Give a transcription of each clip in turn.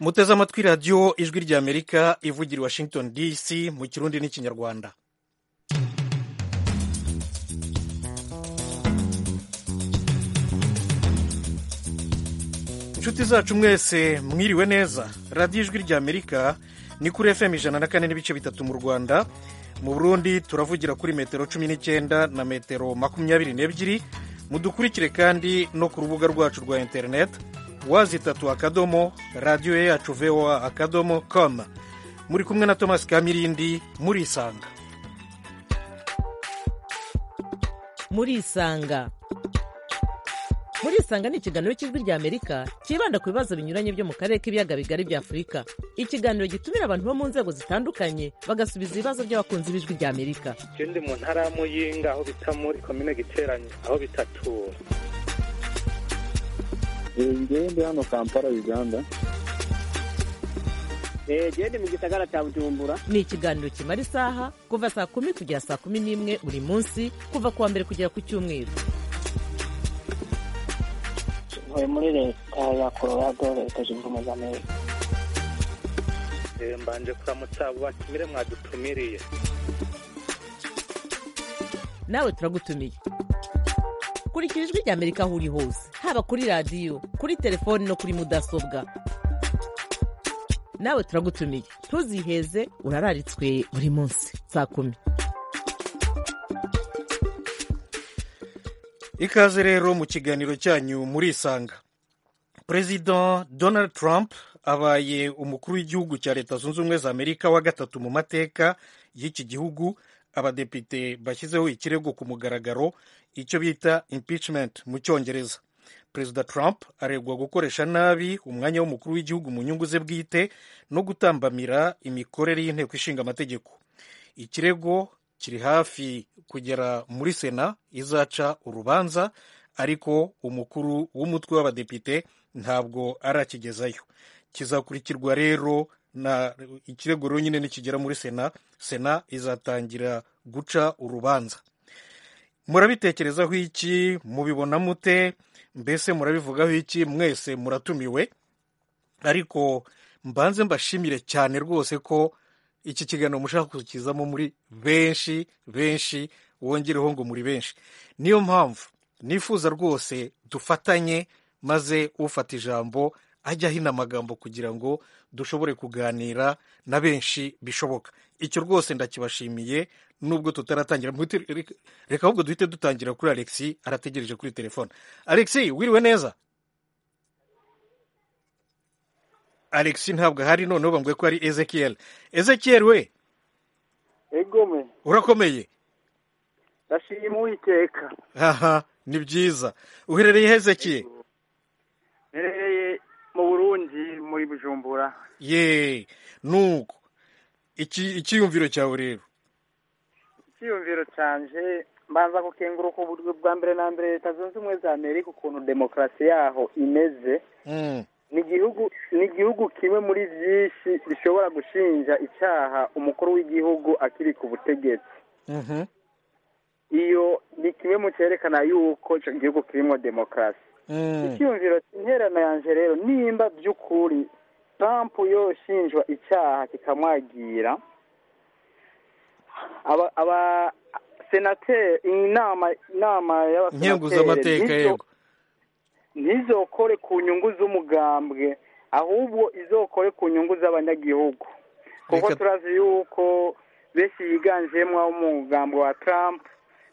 muteze amatwi radiyo ijwi ry'amerika ivugira i washington dc mu kirundi n'ikinyarwanda inshuti zacu mwese mwiriwe neza radiyo ijwi ry'amerika ni kuri fm ijana na kane n'ibice bitatu mu rwanda mu burundi turavugira kuri metero cumi n'icyenda na metero makumyabiri n'ebyiri mudukurikire kandi no ku rubuga rwacu rwa interineti wazitatu akadomo radiyo yacu voa akadomo com muri kumwe na tomasi kamirindi murisanga murisanga murisanga ni ikiganiro cy'ijwi ry'amerika cyibanda ku bibazo binyuranye byo mu karere k'ibiyaga bigari bya afurika ikiganiro gitumira abantu bo mu nzego zitandukanye bagasubiza ibibazo by'abakunzi b'ijwi ry'amerika je ndi mu ntara ya muyinga aho bita muri komine giteranyo aho bita tura ngende hano kampala uganda gende mu gisagara cya bujumbura ni ikiganiro kimara isaha kuva saa kumi kugera saa kumi n'imwe buri munsi kuva ku wa mbere kugera ku cyumweru ntuye muri leta ya colorado leta zunze ubumwe za amerika Eh, mbanje kuramutsa abo batumire mwadutumiriye nawe turagutumiye kurikira ijwi ry'amerika aho uri hose haba kuri radiyo kuri telefoni no kuri mudasobwa nawe turagutumiye ntuziheze urararitswe buri munsi saa kumi ikaze rero mu kiganiro cyanyu murisanga perezida donald trump abaye umukuru w'igihugu cya leta zunze ubumwe za amerika wa gatatu mu mateka y'iki gihugu abadepite bashyizeho ikirego ku mugaragaro icyo bita impeachment mu cyongereza perezida trump aregwa gukoresha nabi umwanya w'umukuru w'igihugu mu nyungu ze bwite no gutambamira imikorere y'inteko ishinga amategeko ikirego kiri hafi kugera muri sena izaca urubanza ariko umukuru w'umutwe w'abadepite ntabwo arakigezayo kizakurikirwa rero na ikirego rero nyine nikigera muri sena sena izatangira guca urubanza murabitekerezaho iki mubibona mute mbese murabivugaho iki mwese muratumiwe ariko mbanze mbashimire cyane rwose ko iki kiganiro mushaka kukizamo muri benshi benshi wongereho ngo muri benshi niyo mpamvu nifuza rwose dufatanye maze ufata ijambo ajya hino amagambo kugira ngo dushobore kuganira na benshi bishoboka icyo rwose ndakibashimiye nubwo tutaratangira reka ahubwo duhite dutangira kuri alexi arategereje kuri telefone alexi wiriwe neza alexi ntabwo ahari noneho bambwiye ko ari ezekiel ezekiel we egome urakomeye ndashima uwiteka aha ni byiza uherereye hezekiye mperereye mu burundi muri bujumbura ye nuko iki icyiyumviro cyawe rero icyiyumviro cyanje mbanza gukenguruka uburyo bwa mbere na mbere leta zunze ubumwe za amerika ukuntu demokarasi yaho imeze Mm, ni igihugu ni igihugu kimwe muri byinshi bishobora gushinja icyaha umukuru w'igihugu akiri ku butegetsi mhm, iyo ni kimwe mu cyerekana yuko icyo gihugu kirimo demokarasi mm, icyiyumviro interano yanjye rero nimba by'ukuri trump yoshinjwa icyaha kikamwagira aba- aba senateri inama inama nkenguzamateka y'abasenateri yego ntizokore ku nyungu z'umugambwe ahubwo izokore ku nyungu z'abanyagihugu kuko Reka- turazi yuko benshi yiganjemo abo mu mugambwe wa trump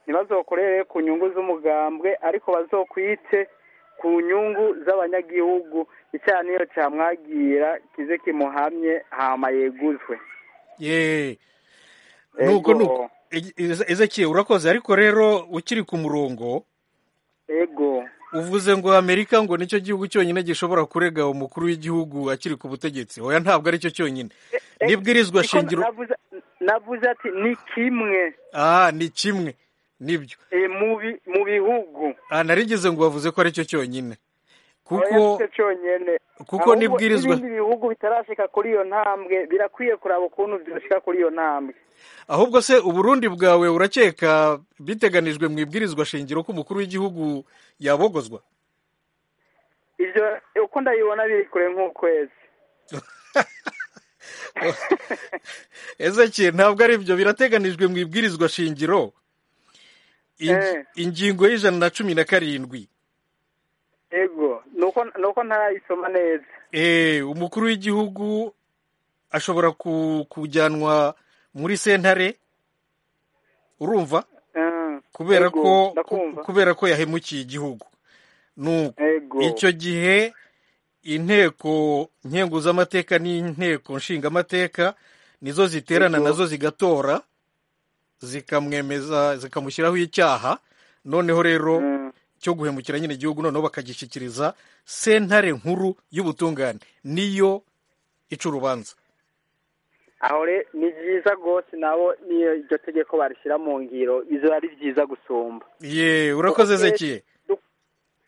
ntibazokorere ku nyungu z'umugambwe ariko bazokwite ku nyungu z'abanyagihugu icyaha niyo cyamwagira kize kimuhamye hama yeguzwe ye nuko Ego. nuko E- Eze- ezekiel urakoze ariko rero ukiri ku murongo ego uvuze ngo amerika ngo nicyo gihugu cyonyine gishobora kurega umukuru w'igihugu akiri ku butegetsi oya ntabwo aricyo cyonyine n'ibwirizwa Niko shingiro navuze- navuze ati ni kimwe ah ni kimwe nibyo e, mu bi- mu bihugu Ah, narigeze ngo bavuze ko aricyo cyonyine kuko Oya, si cyo cyonyine kuko Ahubwo n'ibwirizwa n'ibindi bihugu bitarashika kuri iyo ntambwe birakwiye kuraba ukuntu byoshika kuri iyo ntambwe ahubwo se uburundi bwawe urakeka biteganijwe mu ibwirizwa shingiro ko umukuru w'igihugu yabogozwa ivyo uko ndabibona biri kure nk'ukwezi ezeke ntabwo ari ibyo birateganijwe mu ibwirizwa shingiro Ingi- Eh. ingingo y'ijana na cumi na karindwi ego nuko nuko ntarayisoma neza Eh, umukuru w'igihugu ashobora ku- kujyanwa muri sentare urumva Mm, kubera ego, ko ndakumva kubera ko yahemukiye igihugu nuko ego icyo gihe inteko nkenguzamateka n'inteko nshingamateka nizo ziterana Ego. nazo zigatora zikamwemeza zikamushyiraho icyaha noneho rero Mm, cyo guhemukira nyine igihugu noneho bakagishyikiriza sentare nkuru y'ubutungane niyo ica urubanza aho re ni byiza rwose nabo niyo iryo tegeko barishyira mu ngiro bizo ari byiza gusumba ye urakoze Urakoze. zekiye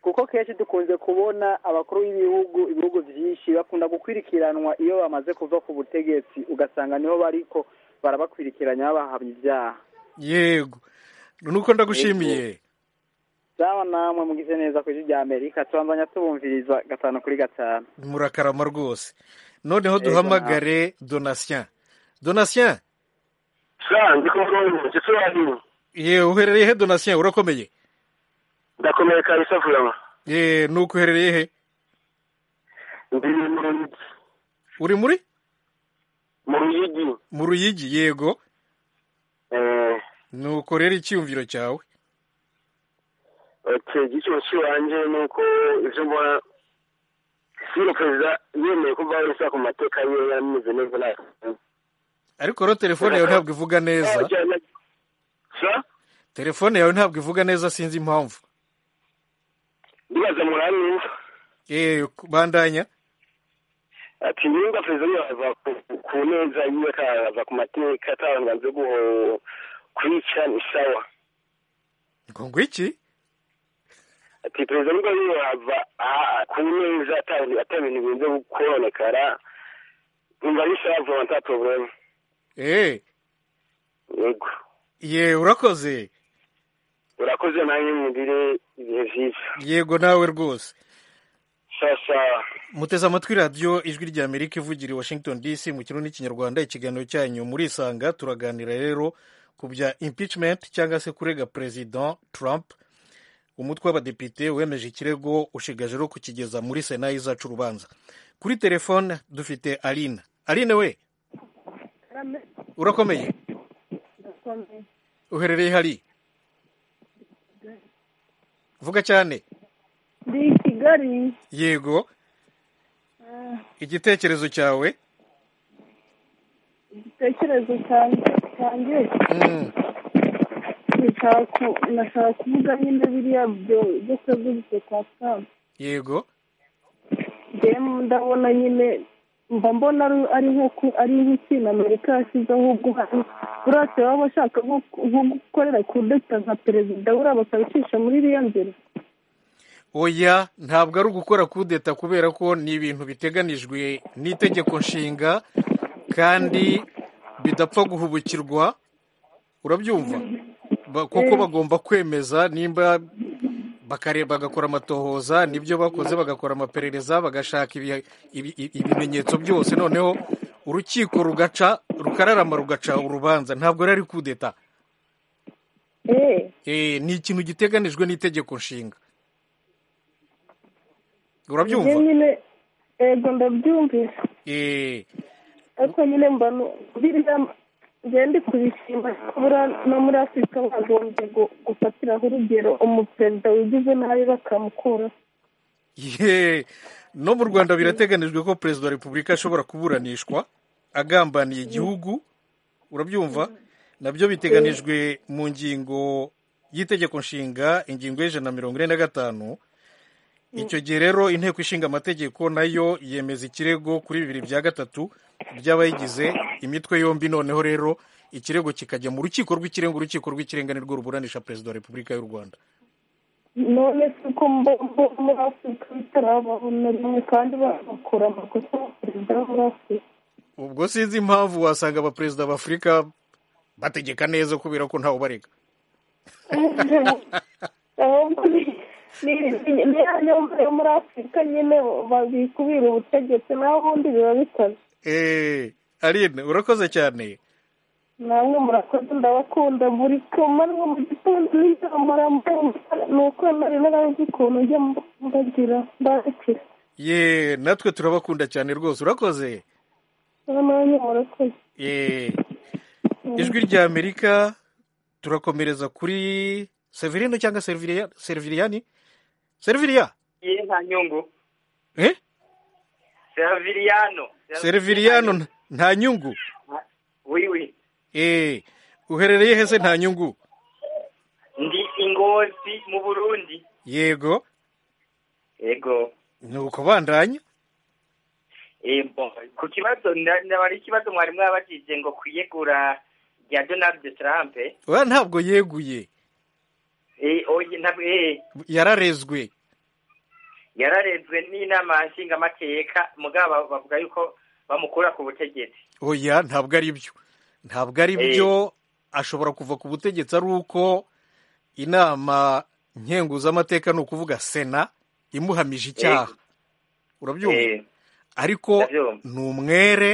kuko kenshi dukunze kubona abakuru b'ibihugu ibihugu byinshi bakunda gukurikiranwa iyo bamaze kuva ku butegetsi ugasanga niho bariko barabakurikiranya babahamya ibyaha yego nuko ndagushimiye zaba namwe mugize neza ku ijwi rya amerika tubandanya tubumviriza gatanu kuri gatanu murakarama rwose noneho Yego, duhamagare donatien donatien sa ndi ku murongo ndetse warimu ye uherereye he donatien urakomeye ndakomeye kabisa vurama ye nuko uherereye he ndi mu Ruyigi. uri muri mu ruyigi mu ruyigi yego eh nuko rero icyiyumviro cyawe okay igiciro cy'iwanjye ni uko ibyo mbona siro perezida yemeye ko bwari ku mateka ye yameze neza nta ariko rero telefone yawe ntabwo ivuga neza sa telefone yawe ntabwo ivuga neza sinzi impamvu ndibaza murani Eh, bandanya ati niba perezida yava ku- ku neza yiwe akaza ku mateka atabanza guho- kwica ni sawa ngo ngo iki ati perezida nubwo ariyo yava aha ku neza ata- ata bintu birinze kubonekara numva ari sawa vuba nta porobulemu Eh, yego ye urakoze urakoze nanjye mugire ibihe byiza yego nawe rwose sawa sawa muteze amatwi radiyo ijwi rya amerika ivugira i washington dc mu kirundi n'ikinyarwanda ikiganiro cyanyu murisanga turaganira rero ku bya impeachment cyangwa se kurega perezida trump umutwe w'abadepite wemeje ikirego ushigaje rero kukigeza muri sena izaca urubanza kuri telefone dufite arina arine we urakomeye uherereye hari vuga cyane ndi i kigali yego igitekerezo cyawe igitekerezo cyanjye cyanjye Mm, ndashaka ku- ndashaka kuvuga nyine biriya byo byo kwegurutse kwa trump yego njyewe ndabona nyine mba mbona ari- ari nko ku- ari nk'ikintu amerika yashyizeho ubwo hari buriya baba bashaka nko ku- nko gukorera kudeta nka perezida buriya bakabicisha muri iriya nzira oya ntabwo ari ugukora kudeta kubera ko ni ibintu biteganijwe n'itegeko nshinga kandi bidapfa guhubukirwa urabyumva Ba- kuko bagomba kwemeza nimba bakare- bagakora amatohoza nibyo bakoze bagakora amaperereza bagashaka ibi- ibi- ibi- ibimenyetso byose noneho urukiko rugaca rukararama rugaca urubanza ntabwo rero ari kudeta eee Eh, ni ikintu giteganijwe n'itegeko nshinga njyewe urabyumva nyine ego ndabyumvise Eh, ariko nyine mba nu- biriya njyewe ndi kubishima buriya no muri afurika bagombye gu- gufatiraho urugero umuperezida wigize nabi bakamukura ye no mu rwanda birateganijwe ko perezida wa repubulika ashobora kuburanishwa agambaniye igihugu urabyumva nabyo biteganijwe mu ngingo y'itegeko nshinga ingingo y'ijana na mirongo ine na gatanu icyo gihe rero inteko ishinga amategeko nayo yemeza ikirego kuri bibiri bya gatatu by'abayigize imitwe yombi noneho rero ikirego kikajya mu rukiko rw'ikirenga urukiko rw'ikirenga nirwo ruburanisha perezida wa repubulika y'u rwanda none se ko mbo- mbo- muri afurika bitarabaho na rimwe kandi bakora amakosa abaperezida bo muri afurika ubwo sinzi impamvu wasanga abaperezida b'afurika bategeka neza kubera ko ntawe ubarega ahubwo ni- niyo yo muri afurika nyine babikubira ubutegetsi naho ubundi biba bikoze eee arine urakoze cyane namwe murakoze ndabakunda muri kumanwa mu gitondo nijoro murambwira ni uko nari narazi ukuntu njya mbagira mbakira ye natwe turabakunda cyane rwose urakoze namwe murakoze ye ijwi rya amerika turakomereza kuri severino cyangwa seriviriya seriviriyani seriviriya ye nta nyungu eh Serviriyano seriviriyano nta nyungu wiwi eh uherereye hese nta nyungu ndi ingozi mu burundi yego yego nuko bandanya yego ku kibazo ndabara ikibazo mwari mwabajije ngo kwiyegura rya donald trump oya ntabwo yeguye Eh, oye ntabwo eh, yararezwe yararezwe n'inama nshingamateka mugabo bavuga yuko bamukura ku butegetsi oya ntabwo ari byo ntabwo ari byo ashobora kuva ku butegetsi ari uko inama nkenguzamateka ni ukuvuga sena imuhamije icyaha urabyumva Eh, ariko Ndabyumva. ni umwere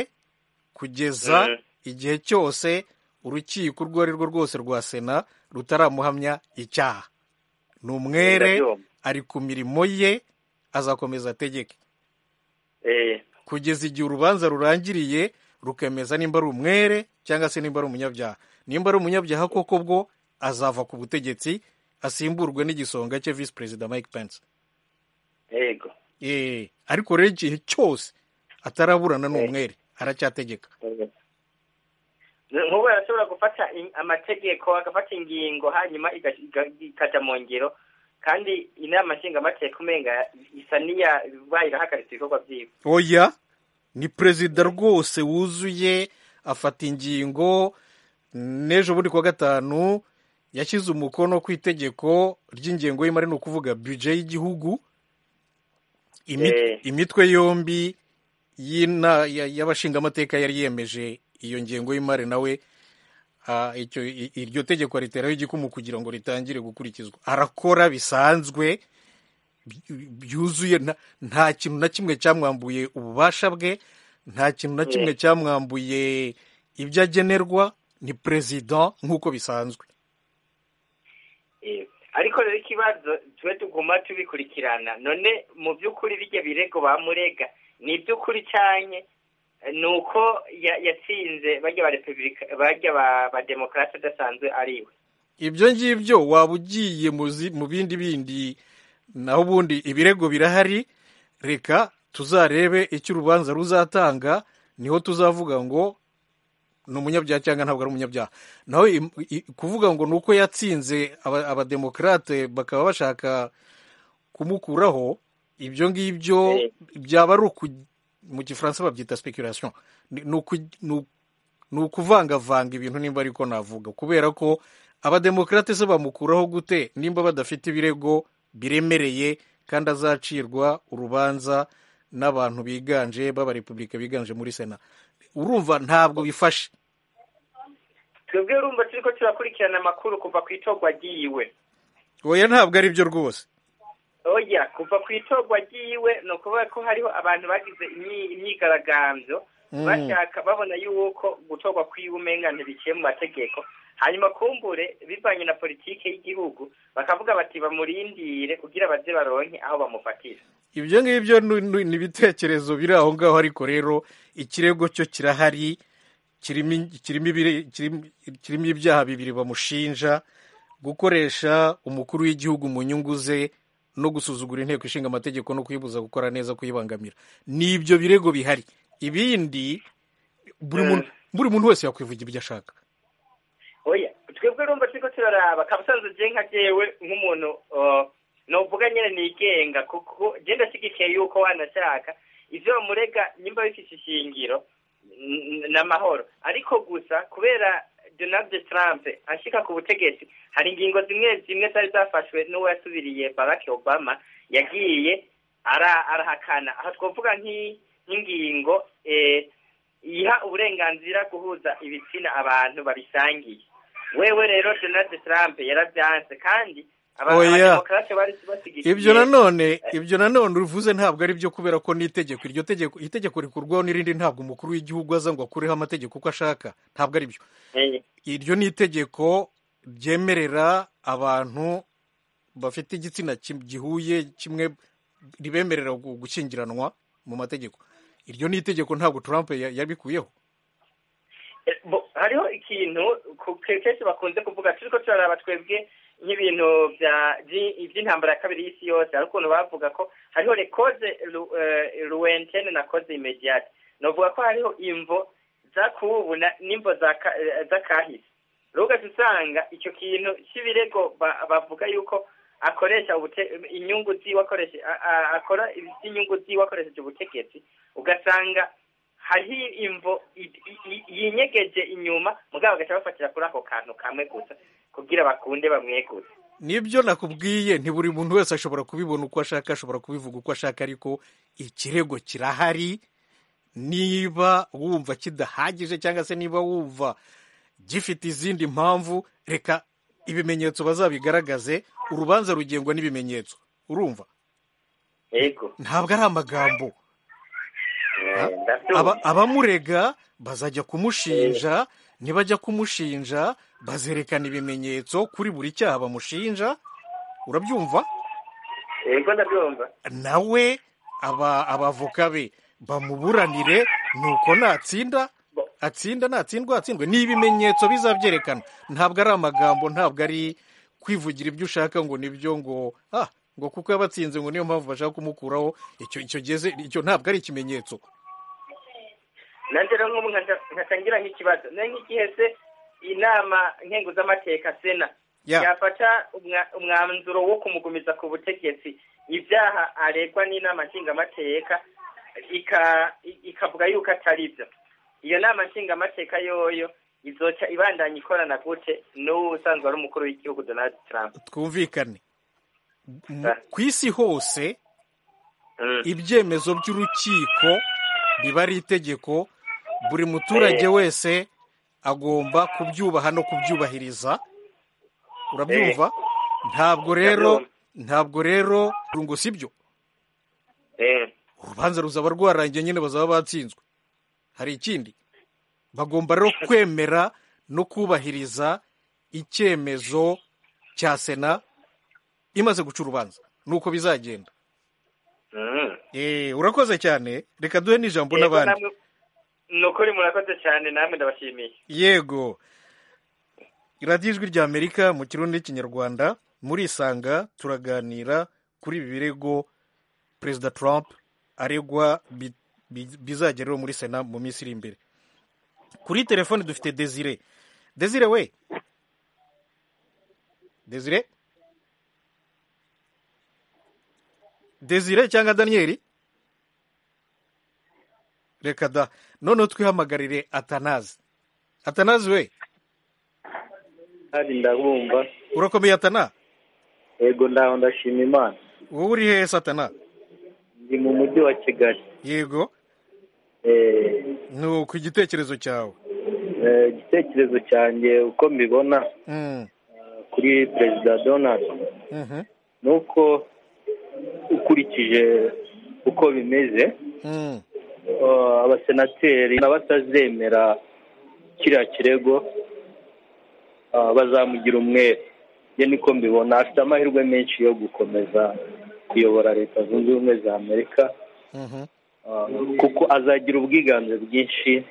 kugeza Mm. igihe cyose urukiko urwo ari rwo rwose rwa sena rutaramuhamya icyaha ni umwere Ndabyumva. ari ku mirimo ye azakomeza ategeke eh, kugeza igihe urubanza rurangiriye rukemeza nimba ari umwere cyangwa se nimba ari umunyabyaha nimba ari umunyabyaha koko bwo azava ku butegetsi asimburwe n'igisonga cye visi perezida mike pence yego Eh, ariko rero igihe cyose ataraburana n'umwere aracyategeka Eh. nk'ubu arashobora gufata in- amategeko agafata ingingo hanyuma iga- iga- ikajya mu ngiro kandi inama nshingamateka umenga isa n'iya ibaye irahagaritse ibikorwa byiwe oya ni perezida rwose wuzuye afata ingingo n'ejo bundi kuwa gatanu yashyize umukono ku itegeko ry'ingengo y'imari ni ukuvuga bije y'igihugu Imi- Eh. imitwe yombi y'ina- ya- y'abashingamateka yari yemeje iyo ngengo y'imari nawe ah, icyo i- iryo tegeko riteraho igikumu kugira ngo ritangire gukurikizwa arakora bisanzwe by- byuzuye nta- nta kintu na kimwe cyamwambuye ububasha bwe nta kintu na kimwe cyamwambuye ibyo agenerwa ni perezida nk'uko bisanzwe Eh, ariko rero ikibazo twe tuguma tubikurikirana none mu by'ukuri birya birego bamurega ni iby'ukuri cyane ni uko ya- yatsinze barya ba repubulika barya ba- ba demokarasi adasanzwe ari we ibyo ngibyo waba ugiye mu zi- mu bindi bindi naho ubundi ibirego birahari reka tuzarebe icyo urubanza ruzatanga niho tuzavuga ngo ni umunyabyaha cyangwa ntabwo ari umunyabyaha naho im- i- kuvuga ngo ni uko yatsinze aba- abademokarate bakaba bashaka kumukuraho ibyo ngibyo Eh. byaba ari uku mu gifaransa babyita speculation ni ni uku- ni uku- ni ukuvangavanga ibintu nimba ariko navuga kubera ko abademokarate se bamukuraho gute nimba badafite ibirego biremereye kandi azacirwa urubanza n'abantu biganje b'abarepubulika biganje muri sena urumva ntabwo bifashe twebwe urumva turiko turakurikirana amakuru kuva ku itorwa ryiwe oya ntabwo ari byo rwose oya kuva ku itorwa ryiwe ni ukuvuga ko hariho abantu bagize imyi- imyigaragambyo Mm. bashaka babona yuko gutorwa kwiwe umenga ntibiciye mu mategeko hanyuma kumbure bivanye na politike y'igihugu bakavuga bati bamurindire kugira baze baronke aho bamufatira ibyo ngibyo nu- nu- ni ibitekerezo biri aho ngaho ariko rero ikirego cyo kirahari kirimo in- kirimo ibiri- kirimo- kirimo ibyaha bibiri bamushinja gukoresha umukuru w'igihugu mu nyungu ze no gusuzugura inteko ishinga amategeko no kuyibuza gukora neza kuyibangamira ni ibyo birego bihari ibindi buri Mm. muntu buri muntu wese yakwivuga ibyo ashaka oya twebwe urumva turiko turaraba kabusanzwe je nka jewe nk'umuntu uh, novuga nyene nigenga kuko je ndashigikiye yuko wanashaka ivyo bamurega nyimba bifise ishingiro n- n'amahoro ariko gusa kubera donald trump ashika ku butegetsi hari ingingo zimwe zimwe zari zafashwe n'uwo yasubiriye barack obama yagiye ara- arahakana aha twavuga nk'i- nk'ingingo eh, iha uburenganzira guhuza ibitsina abantu babisangiye wewe rero donald trump yarabyanze kandi oya abanyademokarate bari basigiye ibyo nanone ibyo nanone uvuze ntabwo ari byo kubera ko n'itegeko iryo tegeko itegeko rikurwaho n'irindi ntabwo umukuru w'igihugu aza ngo akureho amategeko uko ashaka ntabwo ari byo Eh, iryo ni itegeko ryemerera abantu bafite igitsina kim- gihuye kimwe ribemerera gu- gushyingiranwa mu mategeko iryo ni itegeko ntabwo Trump ya- yabikuyeho eh, bo- hariho ikintu ku- ke- kenshi bakunze kuvuga turiko turaraba twebwe nk'ibintu bya by'i- iby'intambara ya kabiri y'isi yose hari ukuntu bavuga ko hariho rekoze ruwentene na koze imediate novuga ko hariho imvo zakubu na- n'imvo zaka- eh, z'akahise rero ugasanga icyo kintu cy'ibirego ba- bavuga yuko akoresha ubute- inyungu ziwe akoresha a- a- akora iby'inyungu ziwe akoresheje ubutegetsi ugasanga hariho imvo i- i- i- yinyegeje inyuma mugabo bagaca bafatira kuri ako kantu kamwe gusa kugira bakunde bamweguze nibyo nakubwiye nti buri muntu wese ashobora kubibona uko ashaka ashobora kubivuga uko ashaka ariko ikirego kirahari niba wumva kidahagije cyangwa se niba wumva gifite izindi mpamvu reka ibimenyetso bazabigaragaze urubanza rugengwa n'ibimenyetso urumva yego ntabwo ari amagambo Eh, ndabyumva. Aba- abamurega bazajya kumushinja nibajya kumushinja bazerekana ibimenyetso kuri buri cyaha bamushinja urabyumva yego ndabyumva nawe aba abavoka be bamuburanire nuko natsinda atsinda natsindwa atsindwe ni ibimenyetso bizabyerekana ntabwo ari amagambo ntabwo ari kwivugira ibyo ushaka ngo nibyo ngo ah ngo kuko yabatsinze ngo niyo mpamvu bashaka kumukuraho icyo icyo geze icyo ntabwo ari ikimenyetso nanjye rero nk'ubu nkaca- nkatangira nk'ikibazo nayo nk'igihe se inama nkenguzamateka sena Ya. yafata umwa- umwanzuro wo kumugumiza ku butegetsi ibyaha aregwa n'inama nshingamateka ika- i- ikavuga yuko atari byo iyo nama nshingamateka yoyo izoca ibandanya ikorana gute n'uwo usanzwe ari umukuru w'igihugu donald trump twumvikane Mu- ku isi hose ibyemezo by'urukiko biba ari itegeko buri muturage Eh. wese agomba kubyubaha no kubyubahiriza urabyumva ntabwo rero ntabwo rero ngo si byo urubanza ruzaba rwarangiye nyine bazaba batsinzwe hari ikindi bagomba rero kwemera no kubahiriza icyemezo cya sena imaze guca urubanza nuko bizagenda Eh, urakoze cyane reka duhe n'ijambo Yego, n'abandi namwe- ni ukuri murakoze cyane namwe ndabashimiye yego radiyo ijwi rya amerika mu kirundi n'ikinyarwanda murisanga turaganira kuri ibi birego perezida trump aregwa bi- bi- bizagereho muri sena mu minsi iri imbere kuri telefone dufite desire desire we desire desire cyangwa daniyeli reka da noneho twihamagarire atanazi atanazi we kandi ndabumva urakomeye atana yego ndaho ndashima imana wowe uri hehe satana ndi mu mujyi wa kigali yego ni ku gitekerezo cyawe Eh, igitekerezo cyanjye uko mbibona Mm, kuri perezida donald mhm, ni uko ukurikije uko bimeze mm, eh, abasenateri n'abatazemera kiriya kirego eh, bazamugira umwere njye niko mbibona afite amahirwe menshi yo gukomeza kuyobora leta zunze ubumwe za amerika mhm, Uh, kuko azagira ubwiganze bwinshi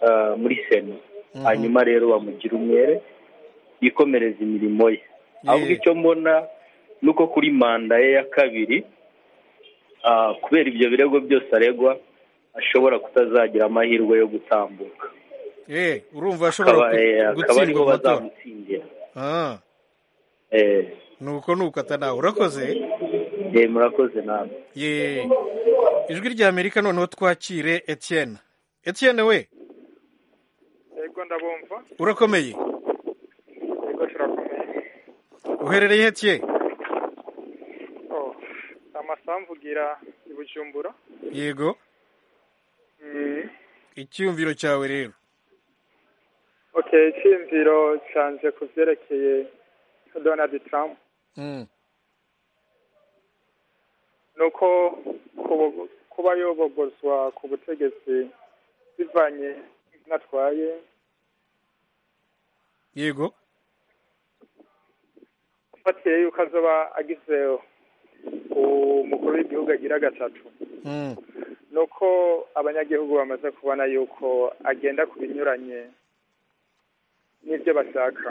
uh, muri sena Mhm. hanyuma rero bamugira umwere yikomereza imirimo ye ahubwo icyo mbona ni uko kuri manda ye ya kabiri uh, kubera ibyo birego byose aregwa ashobora kutazagira amahirwe yo gutambuka Eh, urumva akaba ashobora eh, gu- akaba gutsindwa ariho mu matora bazamutsindira Ah, Eh, ni uko ni uko atana urakoze eh, murakoze nawe ye ijwi rya amerika noneho twakire etienne etienne we yego ndabumva urakomeye yego turakomeye uherereye he tiye oh amasambu ugira i bujumbura yego icyiyumviro cyawe rero okay icyiyumviro cyanjye ku byerekeye donald trump nuko kuba yobogozwa ku butegetsi bivanye natwaye yego afatire yuko azoba agize umukuru w'igihugu agira gatatu nuko abanyagihugu bamaze kubona yuko agenda ku binyuranye n'ibyo bashaka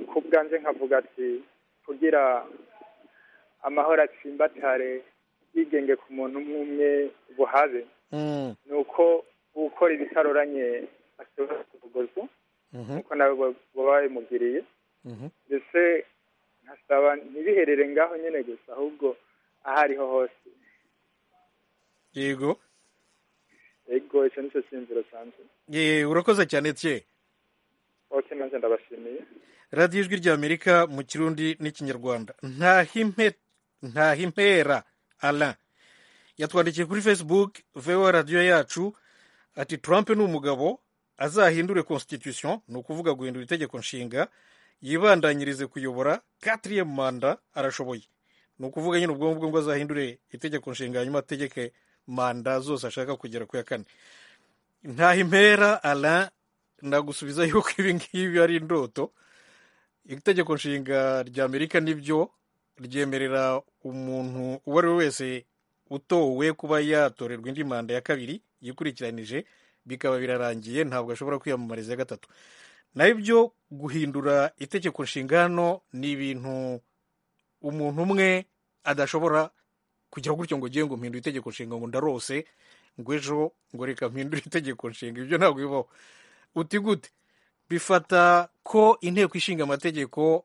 ku bwanjye nkavuga ati kugira amahoro atsimbatare yigenge ku muntu umwe buhabe ni uko ukora ibitaroranye ashobora kuvuguruza nk'uko nawe baba babimugiriye ndetse nkasaba ntibiherere ngaho nyine gusa ahubwo aho ariho hose yego yego icyo ni cyo cyinzira cyanjye ye urakoze cyane tye oke nanjye ndabashimiye radiyo ijwi rya amerika mu kirundi n'ikinyarwanda ntahimpera ara yatwandikiye kuri facebook vewa radiyo yacu ati trump ni umugabo azahindure constitution ni ukuvuga guhindura itegeko nshinga yibandanyirize kuyobora katiriye manda arashoboye ni ukuvuga nyine ubwo ngubwo ngo azahindure itegeko nshinga hanyuma ategeke manda zose ashaka kugera ku ya kane nta impera ara ndagusubiza yuko ibi ngibi ari indoto itegeko nshinga rya amerika nibyo ryemerera umuntu uwo ari we wese utowe kuba yatorerwa indi manda ya kabiri yikurikiranije bikaba birarangiye ntabwo ashobora kwiyamamariza ya gatatu nabyo guhindura itegeko nshinga hano ni ibintu umuntu umwe adashobora kujya gutyo ngo ugiye ngo mpindure itegeko nshinga ngo ndarose ngo ejo ngo reka mpindure itegeko nshinga ibyo ntabwo bibaho uti gute bifata ko inteko ishinga amategeko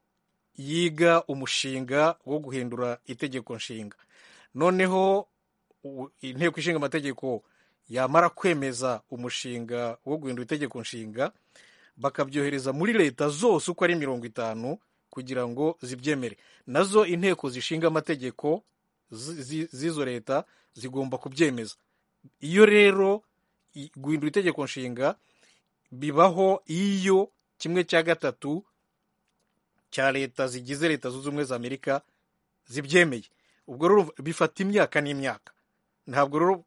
yiga umushinga wo guhindura itegeko nshinga noneho inteko ishinga amategeko yamara kwemeza umushinga wo guhindura itegeko nshinga bakabyohereza muri leta zose uko ari mirongo itanu kugira ngo zibyemere nazo inteko zishinga amategeko z'izo leta zigomba kubyemeza iyo rero guhindura itegeko nshinga bibaho iyo kimwe cya gatatu cya leta zigize leta zunze ubumwe za amerika zibyemeye ubwo rero bifata imyaka n'imyaka ntabwo rero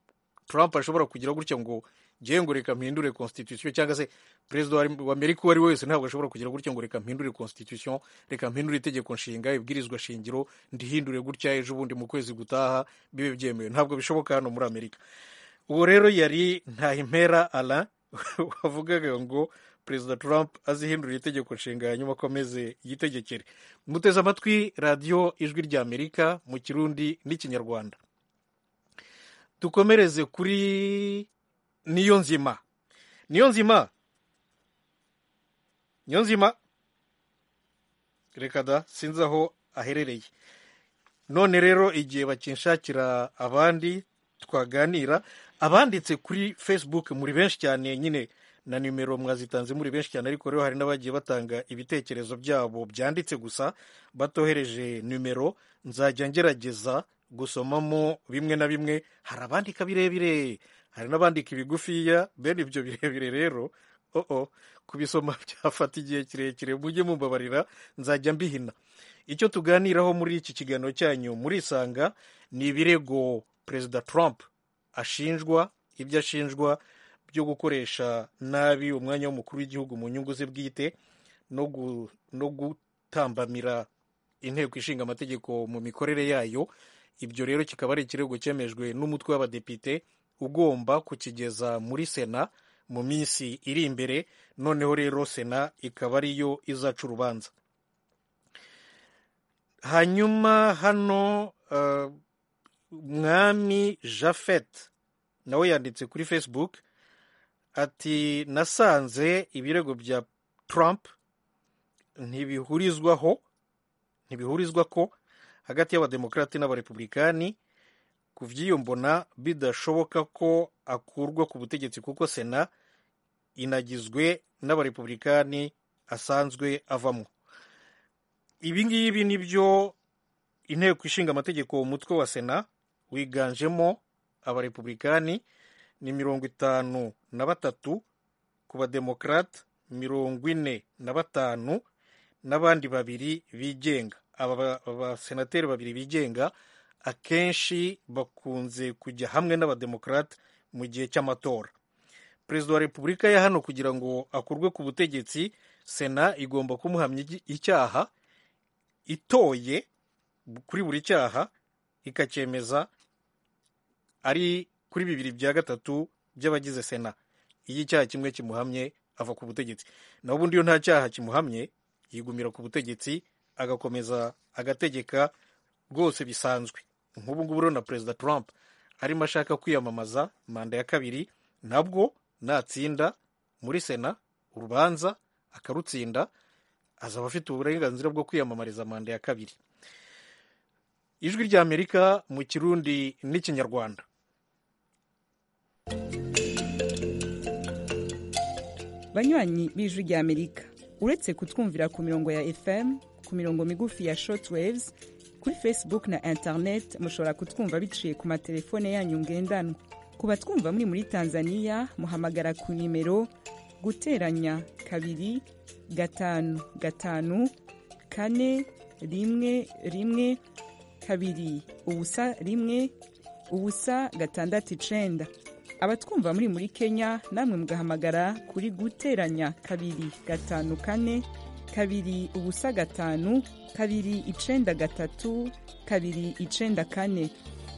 Trump ashobora kugira gutya ngo ngiye ngo reka mpindure constitution cyangwa se perezida wa amerika uwo ari we wese ntabwo ashobora kugira gutya ngo reka mpindure constitution reka mpindure itegeko nshinga ibwirizwa shingiro ndihindure gutya ejo bundi mu kwezi gutaha bibe byemewe ntabwo bishoboka hano muri amerika uwo rero yari ntahimpera ara wavugaga ngo perezida Trump azihindurira itegeko nshinga hanyuma akomeze yitegekere muteze amatwi radiyo ijwi rya amerika mu kirundi n'ikinyarwanda dukomereze kuri niyo nzima niyo nzima niyo nzima reka da sinzi aho aherereye none rero igihe bakinshakira abandi twaganira abanditse kuri facebook muri benshi cyane nyine na nimero mwazitanze muri benshi cyane ariko rero hari n'abagiye batanga ibitekerezo byabo byanditse gusa batohereje nimero nzajya ngerageza gusomamo bimwe na bimwe hari abandika birebire hari n'abandika ibigufiya bene ibyo birebire rero oo kubisoma byafata igihe kirekire mujye mumbabarira nzajya mbihina icyo tuganiraho muri iki kiganiro cyanyu murisanga ni ibirego perezida Trump ashinjwa ibyo ashinjwa byo gukoresha nabi umwanya w'umukuru w'igihugu mu nyungu ze bwite no gutambamira inteko ishinga amategeko mu mikorere yayo ibyo rero kikaba ari ikirego cyemejwe n'umutwe w'abadepite ugomba kukigeza muri sena mu minsi iri imbere noneho rero sena ikaba ariyo izaca urubanza hanyuma hano mwami jafet nawe yanditse kuri facebook ati nasanze ibirego bya trump ntibihurizwaho ntibihurizwa ko hagati y'abademokarati n'abarepublikani ku by'iyo mbona bidashoboka ko akurwa ku butegetsi kuko sena inagizwe n'abarepublikani asanzwe avamo ibi ngibi ni byo inteko ishinga amategeko umutwe wa sena wiganjemo abarepublikani ni mirongo itanu na batatu ku bademokarate mirongo ine na batanu n'abandi babiri bigenga aba basenateri babiri bigenga akenshi bakunze kujya hamwe n'abademokarate mu gihe cy'amatora perezida wa repubulika ya hano kugira ngo akurwe ku butegetsi sena igomba kumuhamya icyaha itoye kuri buri cyaha ikacyemeza ari kuri bibiri bya gatatu by'abagize sena iyo icyaha kimwe kimuhamye ava ku butegetsi naho ubundi iyo nta cyaha kimuhamye yigumira ku butegetsi agakomeza agategeka rwose bisanzwe nk'ubu ngubu urabona perezida Trump arimo ashaka kwiyamamaza manda ya kabiri nabwo natsinda muri sena urubanza akarutsinda azaba afite uburenganzira bwo kwiyamamariza manda ya kabiri ijwi rya amerika mu kirundi n'ikinyarwanda banywanyi b'ijwi rya amerika uretse kutwumvira ku mirongo ya fm ku mirongo migufi ya shortwaves kuri facebook na internet mushobora kutwumva biciye ku matelefone yanyu ngendanwa ku batwumva muri muri tanzania muhamagara ku nimero guteranya kabiri gatanu gatanu kane rimwe rimwe kabiri ubusa rimwe ubusa gatandatu icenda abatwumva muri muri kenya namwe mugahamagara kuri guteranya kabiri gatanu kane kabiri ubusa gatanu kabiri icenda gatatu kabiri icenda kane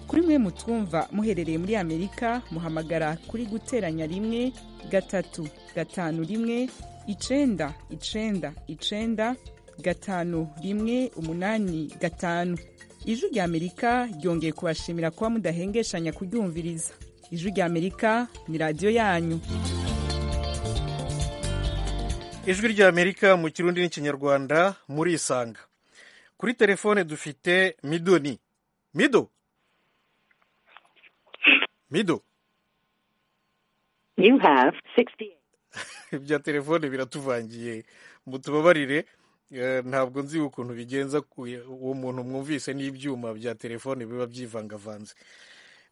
kuri mwe mutwumva muherereye muri amerika muhamagara kuri guteranya rimwe gatatu gatanu rimwe icenda icenda icenda gatanu rimwe umunani gatanu ijwi rya amerika ryongeye kubashimira kuba mudahengeshanya kuryumviriza ijwi rya amerika ni radiyo yanyu ijwi rya amerika mu kirundi n'ikinyarwanda murisanga kuri telefone dufite midoni mido mido ibya telefone biratuvangiye mutubabarire ntabwo nzi ukuntu bigenza uwo muntu mwumvise n'ibyuma bya telefone biba byivangavanze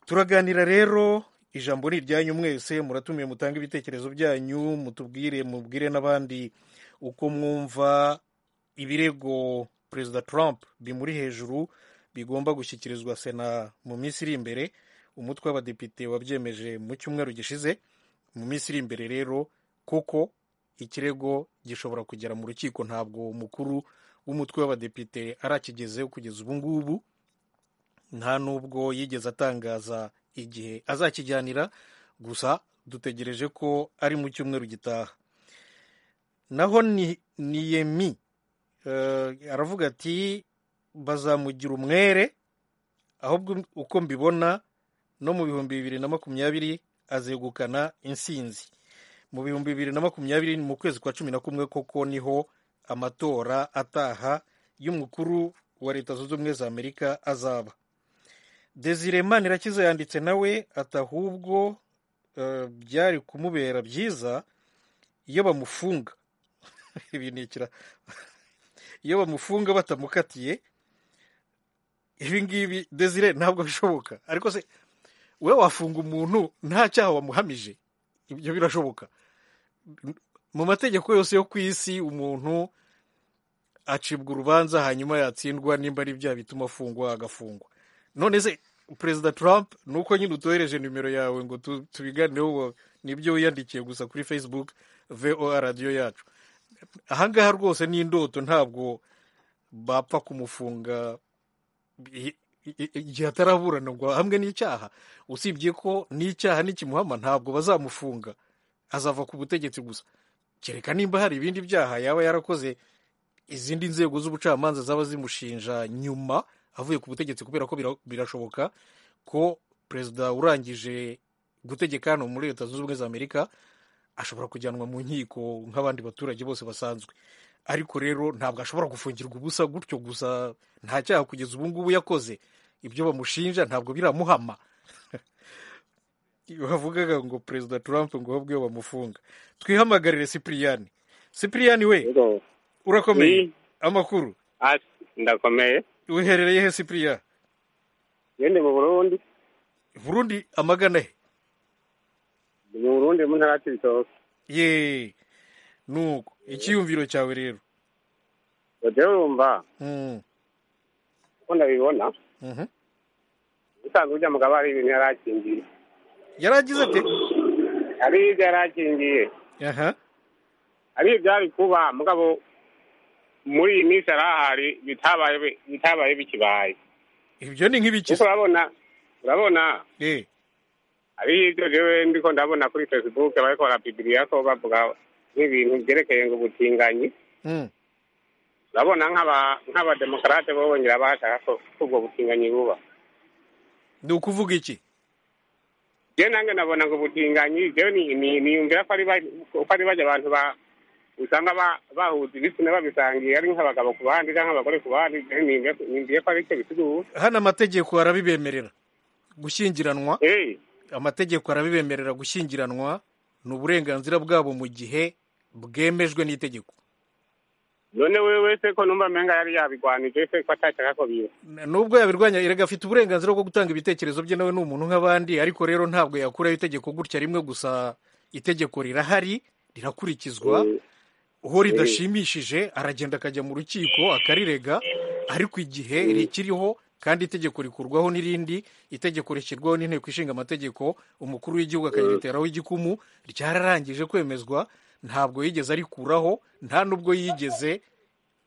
turaganira rero ijambo ni iryanyu mwese muratumiye mutange ibitekerezo byanyu mutubwire mubwire n'abandi uko mwumva ibirego perezida Trump bimuri hejuru bigomba gushyikirizwa sena mu minsi iri imbere umutwe w'abadepite wabyemeje mu cyumweru gishize mu minsi iri imbere rero kuko ikirego gishobora kugera mu rukiko ntabwo umukuru w'umutwe w'abadepite arakigezeho kugeza ubu ngubu nta nubwo yigeze atangaza igihe azakijyanira gusa dutegereje ko ari mu cyumweru gitaha naho niyemi aravuga ati bazamugira umwere ahubwo uko mbibona no mu bihumbi bibiri na makumyabiri azegukana insinzi mu bihumbi bibiri na makumyabiri mu kwezi kwa cumi na kumwe koko niho amatora ataha y'umukuru wa leta zunze ubumwe za amerika azaba desire manirakiza yanditse nawe ati ahubwo byari kumubera byiza iyo bamufunga iyo bamufunga batamukatiye ibi ngibi desire ntabwo bishoboka ariko se we wafunga umuntu nta cyaha wamuhamije ibyo birashoboka mu mategeko yose yo ku isi umuntu acibwa urubanza hanyuma yatsindwa nimba ari byaha bituma afungwa agafungwa none se perezida Trump nuko nyine utohereje nimero yawe ngo tubiganireho nibyo wiyandikiye gusa kuri facebook voa radiyo yacu ahangaha rwose ni indoto ntabwo bapfa kumufunga igihe ataraburana ngo hamwe n'icyaha usibye ko n'icyaha n'ikimuhama ntabwo bazamufunga azava ku butegetsi gusa kereka nimba hari ibindi byaha yaba yarakoze izindi nzego z'ubucamanza zaba zimushinja nyuma avuye ku butegetsi kubera ko birashoboka ko perezida urangije gutegeka hano muri leta zunze ubumwe za amerika ashobora kujyanwa mu nkiko nk'abandi baturage bose basanzwe ariko rero ntabwo ashobora gufungirwa ubusa gutyo gusa nta cyaha kugeza ubu ngubu yakoze ibyo bamushinja ntabwo biramuhama bavugaga ngo perezida Trump ngo ahubwo iyo bamufunga twihamagarire sipiriyani sipiriyani we urakomeye amakuru ndakomeye wiherereye he sipiriya yende mu burundi burundi amagana he mu burundi mu ntara y'ibitoki ye nuko icyiyumviro cyawe rero rero urumva uko ndabibona usanzwe ujya mugabo hari ibintu yari akingiye yari agize ate hari ibyo yari akingiye aha hari ibyari kuba mugabo muri iyi minsi hari ahari bitabaye bitabaye bikibaye ibyo ni nk'ibikiza kuko urabona urabona eh hari ibyo rero ndiko ndabona kuri facebook bariko barapibiriya ko bavuga nk'ibintu byerekeye ngo ubutinganyi Mm. urabona nk'aba nk'abademokarate bo bongera bashaka ko ko ubwo butinganyi buba ni ukuvuga iki je nange nabona ngo ubutinganyi jewe ni- ni- niyumvira ko ari ba- ko ari bajya abantu ba usanga ba- bahuza ibitsina babisangiye ari nk'abagabo ku bandi cyangwa nk'abagore ku bandi jewe niyumvira- niyumviye ko ari icyo bisigura hano amategeko arabibemerera gushyingiranwa Eh. amategeko arabibemerera gushyingiranwa ni uburenganzira bwabo mu gihe bwemejwe n'itegeko none wewe se ko numva menga yari yabigwanije se ko atashaka ko biba N- nubwo yabirwanya erega afite uburenganzira bwo gutanga ibitekerezo bye nawe ni umuntu nk'abandi ariko rero ntabwo yakuraho itegeko gutya rimwe gusa itegeko rirahari rirakurikizwa uho ridashimishije aragenda akajya mu rukiko akarirega ariko igihe rikiriho kandi itegeko rikurwaho n'irindi itegeko rishyirwaho n'inteko ishinga amategeko umukuru w'igihugu akariteraho igikumu ryararangije kwemezwa ntabwo yigeze arikuraho nta n'ubwo yigeze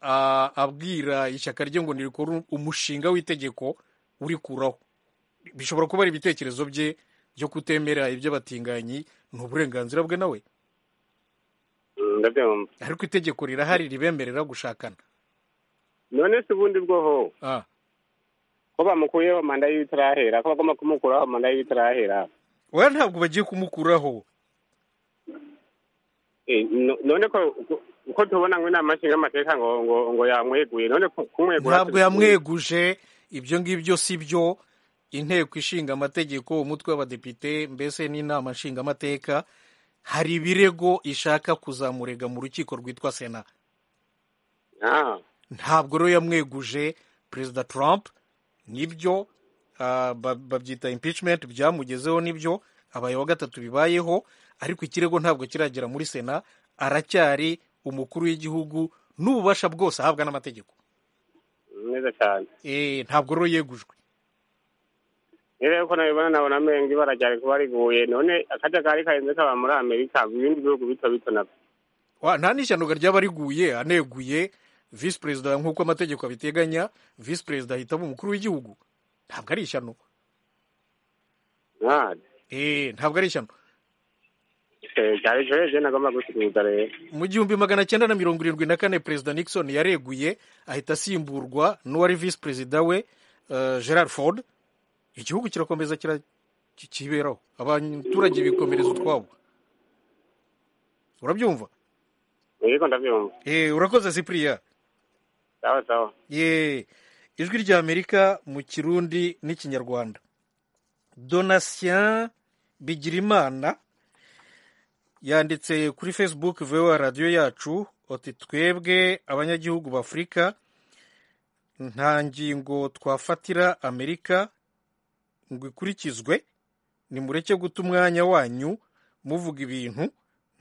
ah, abwira ishyaka rye ngo nirikore umushinga w'itegeko urikuraho bishobora kuba ari ibitekerezo bye byo kutemera iby'abatinganyi ni uburenganzira bwe nawe ndabyumva ariko itegeko rirahari ribemerera gushakana none se ubundi bwoho Ah. ko bamukuyeho manda y'ibitarahera ko bagomba kumukuraho manda y'ibitarahera oya ntabwo bagiye kumukuraho Eh, no- none ko ko- ko tubona ngo inama nshinga amateka ngo ngo ngo yamweguye none ku- kumwegura ntabwo yamweguje ibyo ngibyo si byo inteko ishinga amategeko umutwe w'abadepite mbese n'inama nshingamateka hari ibirego ishaka kuzamurega mu rukiko rwitwa sena Ah. ntabwo rero yamweguje perezida trump nibyo ah, ba- babyita impeachment byamugezeho nibyo abaye wa gatatu bibayeho ariko ikirego ntabwo kiragera muri sena aracyari umukuru w'igihugu n'ububasha bwose ahabwa n'amategeko neza cyane Eh, ntabwo rero yegujwe rero yuko nabibona nabona amenga ibara ryari kuba riguye none akajagari karenze kaba muri amerika ibindi bihugu bito bito nabyo Wa- nta n'ishyano ryaba riguye aneguye visi perezida nk'uko amategeko abiteganya visi perezida ahitamo umukuru w'igihugu ntabwo ari ishyano Eh, ntabwo ari ishyano byari ejo ejo nagomba gusubiza rero mu gihumbi magana cyenda na mirongo irindwi na kane perezida nixon yareguye ahita asimburwa n'uwari visi perezida we eh, gerard ford igihugu kirakomeza kira- ki- kiberaho abaturage bikomereza utwabo urabyumva yego ndabyumva Eh, urakoze cyprien sawa sawa ye ijwi ry'amerika mu kirundi n'ikinyarwanda donatien bigirimana yanditse kuri facebook voa radiyo yacu ati twebwe abanyagihugu b'afurika nta ngingo twafatira amerika ngo ikurikizwe nimureke guta umwanya wanyu muvuga ibintu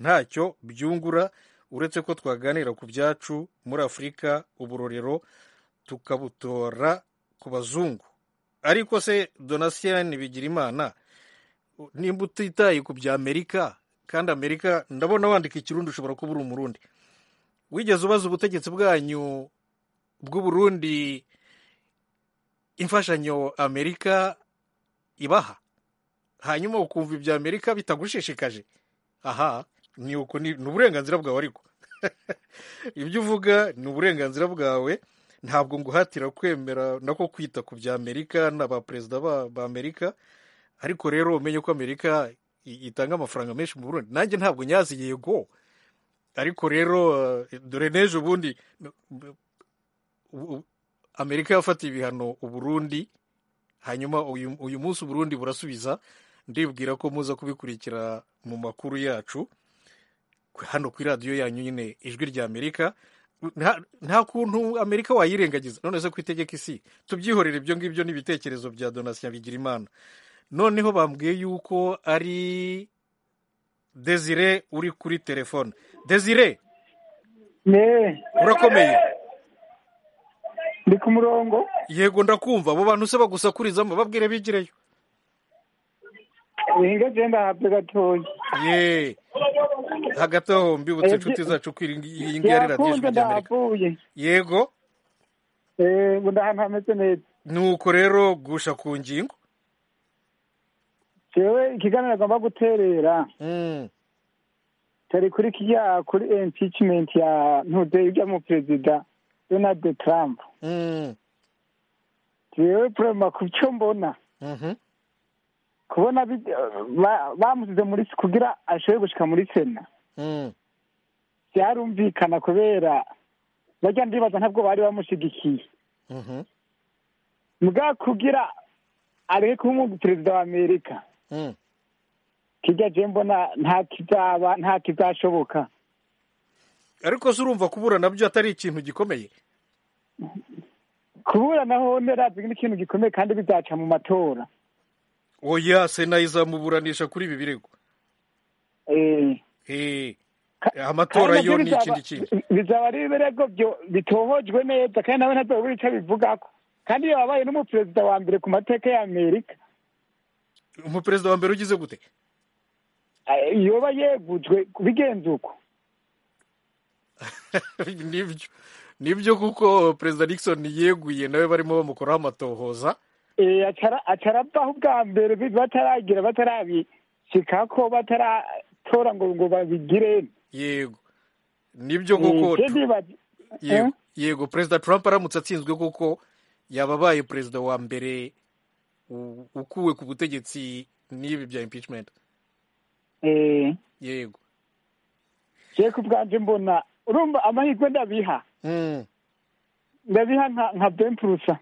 ntacyo byungura uretse ko twaganira ku byacu muri afurika uburorero tukabutora ku bazungu ariko se donatien bigirimana nimba utitaye ku bya amerika kandi amerika ndabona wandika ikirundi ushobora kuba uri umurundi wigeze ubaza ubutegetsi bwanyu bw'uburundi imfashanyo amerika ibaha hanyuma ukumva ibya amerika bitagushishikaje aha ni uko ni ni uburenganzira bwawe ariko ibyo uvuga ni uburenganzira bwawe ntabwo nguhatira kwemera nako kwita ku bya amerika n'abaperezida ba- ba amerika ariko rero umenye ko amerika i- itanga amafaranga menshi mu burundi nanjye ntabwo nyazi yego ariko rero eh, dore n'ejo bundi u- u- amerika yafatiye ibihano uburundi hanyuma uyu uyu munsi uburundi burasubiza ndibwira ko muza kubikurikira mu makuru yacu ku- hano ku iradiyo yanyu nyine ijwi rya amerika nta nta kuntu amerika wayirengagiza none se ku itegeko isi tubyihorere ibyo ngibyo n'ibitekerezo bya donatien bigirimana noneho bambwiye yuko ari desire uri kuri telefone desire ne urakomeye ndi ku murongo yego ndakumva abo bantu se bagusakurizamo babwire bigireyo winga genda habye gatoya ye hagati aho mbibutse inshuti zacu ko iyi ngiyi ari radiyo ndahakunze, ijwi ry'amerika ndahavuye yego yego ndahantu hameze neza nuko rero gusha ku ngingo jewe ikiganiro agomba guterera tari kuri kijya kuri impeachment ya ntudeyi ujya mu perezida donald trump jewe problema ku cyo mbona kubona bi- ba- bamusize muri kugira ashobore gushika muri sena byarumvikana kubera barya ndibaza ntabwo bari bamushigikiye mbwa kugira areke kuba umu- perezida wa amerika kijya je mbona nta kizaba nta kizashoboka ariko se urumva kubura nabyo atari ikintu gikomeye kubura naho nerazi n'ikintu gikomeye kandi bizaca mu matora oya sena izamuburanisha kuri ibi birego Eh, amatora Kandi navyo yo ni bizaba- ikindi kintu bi- bizaba ari ibirego byo- bitohojwe neza kandi nawe ntazobura ico bivugako kandi iyo wabaye n'umuperezida wa mbere ku mateka ya amerika umuperezida wa mbere ugize gute eh, yoba yegujwe bigenze uko nibyo nibyo kuko perezida nixon yeguye nawe barimo bamukoraho amatohoza Eh, acara- acaravaho ubwa mbere bi- bataragira batarabishikako bataratora ngo ngo babigire yego nibyo koko Eh, je ndibaza- yego yego perezida trump aramutse atsinzwe kuko yaba abaye perezida wa mbere u- ukuwe ku butegetsi n'ibi bya impeachment eh, yego je ku bwanje mbona urumva amahirwe ndabiha ndabiha nka nka ben prusa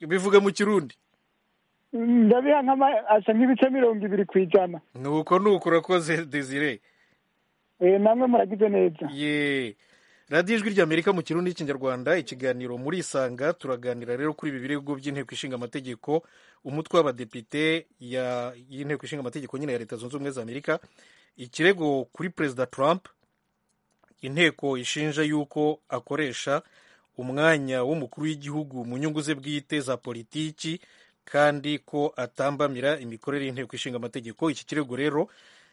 bivuga mu kirundi ndabiha nk'ama- asa nk'ibice mirongo ibiri ku ijana nuko nuko urakoze desire Eh, namwe muragize neza ye radiyo ijwi ry'amerika mu kirundi n'ikinyarwanda ikiganiro muri isanga turaganira rero kuri ibi birego by'inteko ishinga amategeko umutwe w'abadepite ya- y'inteko ishinga amategeko nyine ya leta zunze ubumwe za amerika ikirego kuri perezida trump inteko ishinja yuko akoresha umwanya w'umukuru w'igihugu mu nyungu ze bwite za politiki kandi ko atambamira imikorere y'inteko ishinga amategeko iki kirego rero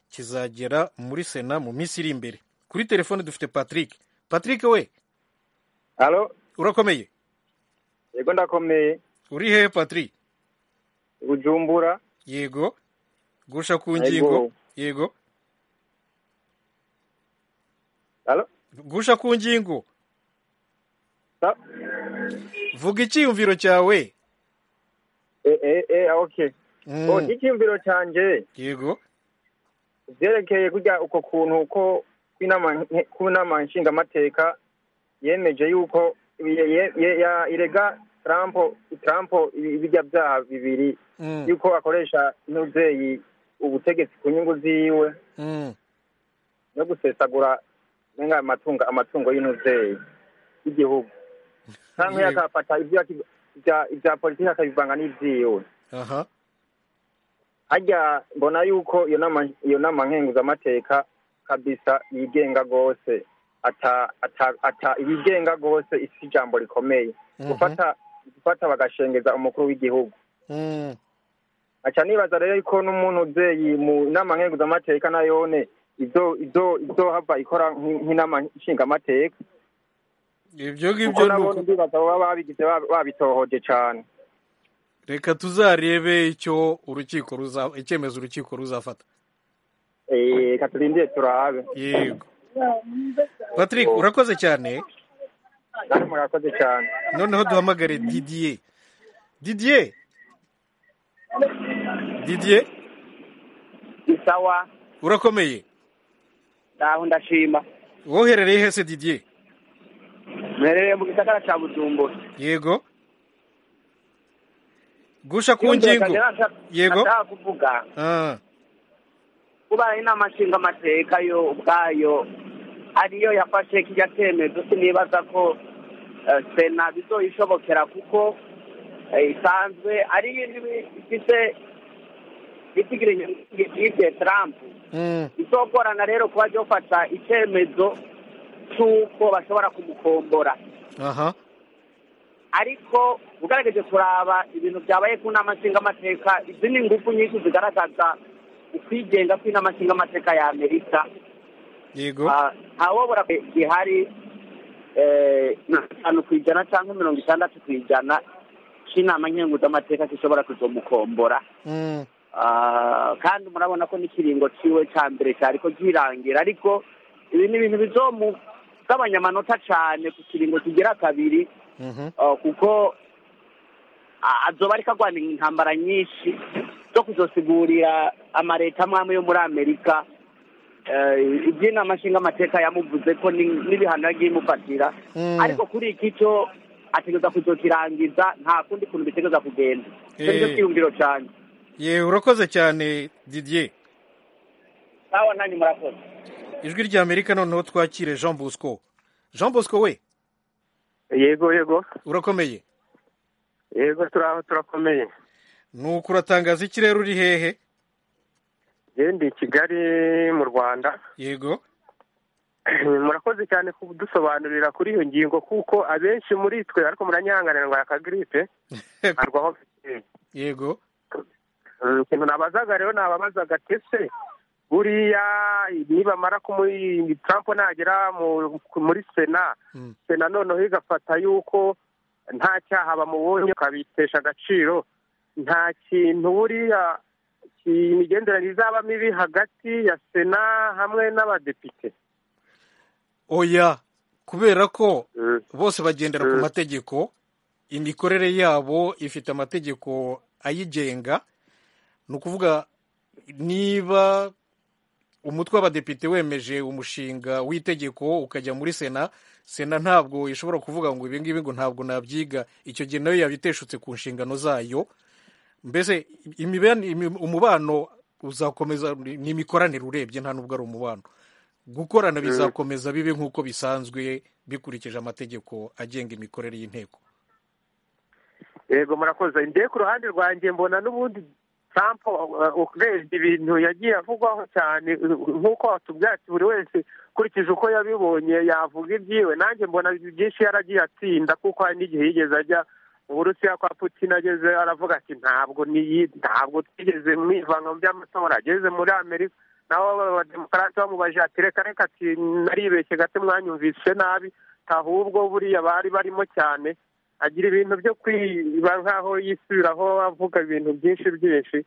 kizagera muri sena mu minsi iri imbere kuri telefone dufite patrick patrick we Halo, urakomeye yego ndakomeye. uri hehe patrick Bujumbura. yego gusha ku ngingo yego Halo? gusha ku ngingo Ta- vuga icyiyumviro cyawe Eh eh eh okay. Mm. Oh, icyumviro cyanje yego byerekeye kujya uko kuntu uko kwinama kunama nshinga amateka yemeje yuko ye- ye- ye- ya irega Trump Trump ibijya byaha bibiri Mm. yuko akoresha n'uzeyi ubutegetsi ku nyungu ziwe Mm. no gusesagura nenga amatungo amatungo y'intuzeyi y'igihugu canke Yego. akafata ivyo yaki- ivya- ivya politiki akabivanga n'ivyiwe aha harya mbona yuko iyo nama iyo nama nkenguzamateka kabisa yigenga rwose ata ata ata yigenga rwose isi ijambo rikomeye Mhm. gufata gufata bagashengeza umukuru w'igihugu Mm. aca nibaza rero yuko n'umuntu uzeyi mu nama nkenguzamateka nayone izo izo izohava ikora nk'i- nk'inama nshingamateka ibyo kuko ngibyo ni nabone uko ndibaza baba babigize ba- babitohoje cane reka tuzarebe icyo urukiko ruza icyemezo urukiko ruzafata Eh, reka turindire turabe yego patrick urakoze cyane namwe murakoze cyane noneho duhamagare didier didier didier isawa urakomeye naho ndashima woherereye hese didier mperereye mu gisagara ca bujumbura yego gusha ku Iyumviro ngingo canje nasha- yego nashaka kuvuga Ah, kuba inama nshinga amateka yo ubwayo ariyo yafashe kijya cyemezo sinibaza ko eh, sena bizoyishobokera kuko eh, isanzwe ari ifite itigire inyungu bwite Trump mm, izogorana rero kuba ryofata icyemezo cy'uko bashobora kumukombora aha ariko ugerageje kuraba ibintu byabaye ku nama nshingamateka izi ni ingufu nyinshi zigaragaza ukwigenga kw'inama nshingamateka ya amerika yego ntawobora gihari mirongo itanu ku ijana cyangwa mirongo itandatu ku ijana cy'inama nkenguzamateka gishobora kuzomukombora kandi murabona ko n'ikiringo cyiwe cya mbere cyari ko girangira ariko ibi ni ibintu bizomugabanya amanota cyane ku kiringo kigira kabiri kuko azoba ariko arwana intambara nyinshi zo kuzosigurira amareta amwe amwe yo muri amerika iby'inama nshingamateka yamuvuze ko n'ibihano yagiye imufatira ariko kuri iki cyo ategereza kuzokirangiza nta kundi kuntu bitegereza kugenda cyo cyiyumviro cyane ye urakoze cyane didier sawa nanyu murakoze ijwi rya amerika noneho twakire jean bosco jean bosco we yego yego urakomeye yego turaho turakomeye nuko uratangaza ikirere uri hehe ndi i kigali mu rwanda yego murakoze cyane kudusobanurira kuri iyo ngingo kuko abenshi muri twe ariko muranyihanganira ngo akagiripe arwaho yego ikintu nabazaga rero nababazaga ese buriya nibamara Trump nagera muri sena sena noneho igafata yuko nta cyaha bamubonye ukabitesha agaciro nta kintu buriya imigenderanire izaba mibi hagati ya sena hamwe n'abadepite oya kubera ko bose bagendera ku mategeko imikorere yabo ifite amategeko ayigenga ni ukuvuga niba umutwe w'abadepite wemeje umushinga w'itegeko ukajya muri sena sena ntabwo ishobora kuvuga ngo ibi ngibi ngo ntabwo nabyiga icyo gihe nayo yabiteshutse ku nshingano zayo mbese umubano uzakomeza ni imikoranire urebye nta nubwo ari umubano gukorana bizakomeza bibe nk'uko bisanzwe bikurikije amategeko agenga imikorere y'inteko yego murakoze ndebe ku ruhande rwanjye mbona n'ubundi trump urebye ibintu yagiye avugwaho cyane nk'uko watubwatsi buri wese ukurikije uko yabibonye yavuga ibyiwe nanjye mbona byinshi yaragiye atsinda kuko hari n'igihe yigeze ajya mu burusiya kwa putin ageze aravuga ati ntabwo ntabwo twigeze mu ivanga by'amatora ageze muri amerika naho abademokarate bamubaje ati reka reka ati naribeshye gato mwanyumvise nabi ahubwo buriya bari barimo cyane agira ibintu byo kwiba nk'aho yisubiraho avuga ibintu byinshi byinshi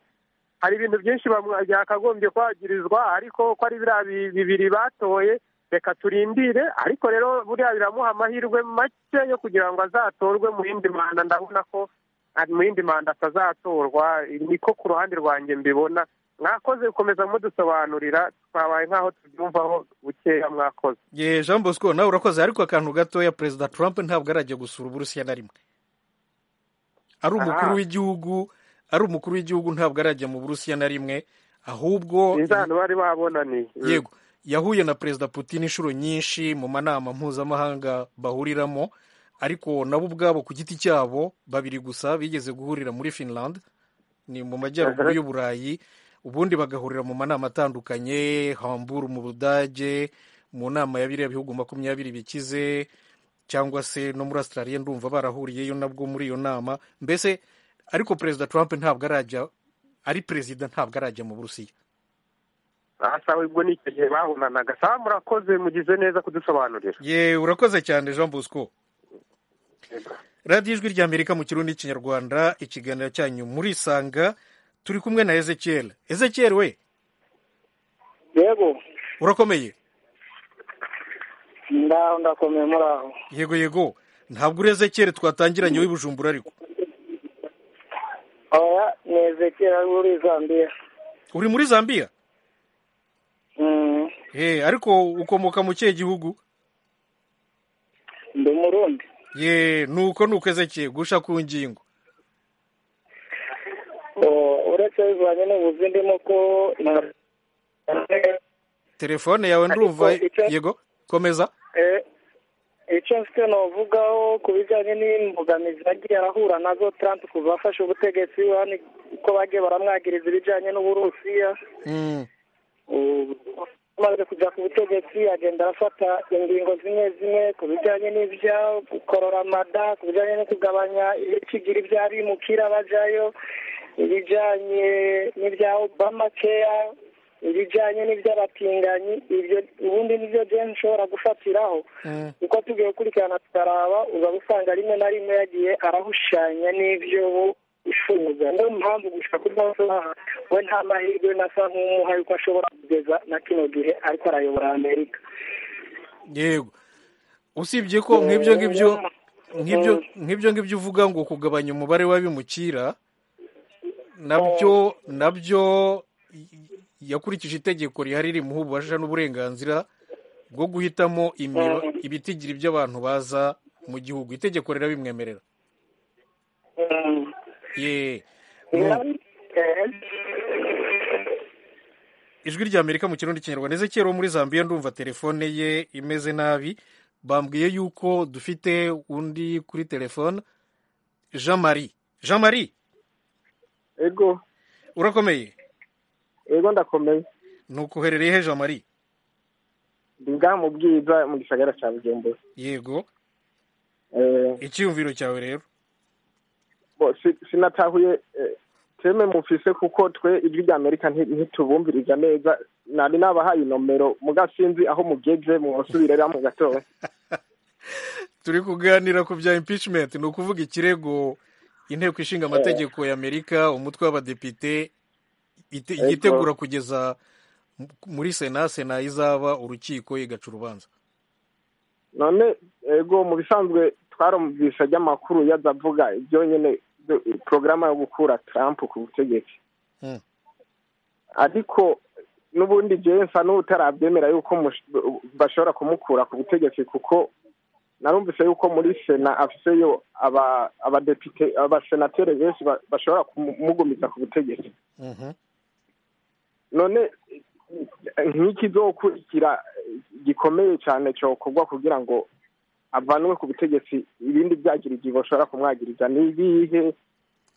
hari ibintu byinshi byakagombye kwagirizwa ariko ko ari biriya bibiri batoye reka turindire ariko rero buriya biramuha amahirwe make yo kugira ngo azatorwe mu yindi manda ndabona ko mu yindi manda atazatorwa niko ku ruhande rwanjye mbibona mwakoze gukomeza mudusobanurira twabaye nk'aho tubyumvaho bukeya mwakoze ye jean bosco nawe urakoze ariko akantu gatoya perezida trump ntabwo arajya gusura uburusiya na rimwe ari umukuru w'igihugu ari umukuru w'igihugu ntabwo arajya mu burusiya na rimwe ahubwo inzano bari babonaniye yego yahuye na perezida putin inshuro nyinshi mu manama mpuzamahanga bahuriramo ariko nabo ubwabo ku giti cyabo babiri gusa bigeze guhurira muri finland ni mu majyaruguru y'uburayi ubundi bagahurira mu manama atandukanye hamburu mu budage mu nama ya biriya bihugu makumyabiri bikize cyangwa se no muri Australia ndumva barahuriyeyo nabwo muri iyo nama mbese ariko perezida Trump ntabwo arajya ari perezida ntabwo arajya mu burusiya ahasawe ubwo ni icyo gihe bahunanaga sawa murakoze mugize neza kudusobanurira ye urakoze cyane jean bosco radiyo ijwi ry'amerika mu kirundi n'ikinyarwanda ikiganiro cyanyu murisanga turi kumwe na ezekiel ezekiel we yego urakomeye ndaho ndakomeye muri aho yego yego ntabwo uri ezekiel twatangiranye w'ibujumbura ariko oya ni ezekiel ari muri zambia uri muri zambia eh ariko ukomoka mu kihe gihugu ndi umurundi ye nuko nuko ezekiel gusha ku ngingo uretse bivanye n'ubuzi ndimo ko telefone yawe ndumva yego komeza icyo mfite navugaho ku bijyanye n'imbogamizi yagiye arahura nazo Trump ku bafashe ubutegetsi hano ko bagiye baramwagiriza ibijyanye n'uburusiya amaze kujya ku butegetsi agenda arafata ingingo zimwe zimwe ku bijyanye n'ibya gukorora amada ku bijyanye no kugabanya ibikigira ibya bimukira bajyayo ibijyanye n'ibya obama keya ibijyanye n'iby'abatinganyi ibyo ubundi nibyo jeni ushobora gufatiraho uko tugiye gukurikirana tukaraba uzaba usanga rimwe na rimwe yagiye arahushanya n'ibyo ifunga niyo mpamvu gushaka kudasobanura we nta mahirwe nasa nk'umuha yuko ashobora kugeza na kino gihe ariko arayobora amerika yego usibye ko nk'ibyo ngibyo nk'ibyo ngibyo uvuga ngo kugabanya umubare w'abimukira nabyo nabyo yakurikije itegeko rihari rimuha ububasha n'uburenganzira bwo guhitamo ibitigiri by'abantu baza mu gihugu itegeko rirabimwemerera ijwi rya amerika mu kirundi kinyarwanda ndetse kera muri zambia ndumva telefone ye imeze nabi bambwiye yuko dufite undi kuri telefone jean marie jean marie ego urakomeye ego ndakomeye nuko uherereye he jean marie ndiga mu bwiza mu gisagara cya bujumbura yego icyiyumviro cyawe rero sinatahuye teme mufise kuko twe ijwi rya amerika ntitubumviriza neza nari nabahaye inomero mugasinzi aho mugeze musubirera mu gatondo turi kuganira ku bya impishimenti ni ukuvuga ikirego inteko ishinga amategeko ya amerika umutwe w'abadepite yitegura kugeza muri sena sena izaba urukiko igaca urubanza none ego mu bisanzwe twarumvisha ry'amakuru yazavuga ibyo nyine porogaramu yo gukura Trump ku butegetsi ariko n'ubundi jewe nsa n'utarabyemera yuko bashobora kumukura ku butegetsi kuko narumvise yuko muri sena afiseyo abadepite abasenateri benshi bashobora kumugumiza ku butegetsi none nk'ikizokurikira gikomeye cyane cyokorwa kugira ngo avanwe ku butegetsi ibindi byagirigihe bashobora kumwagiriza ni ibihe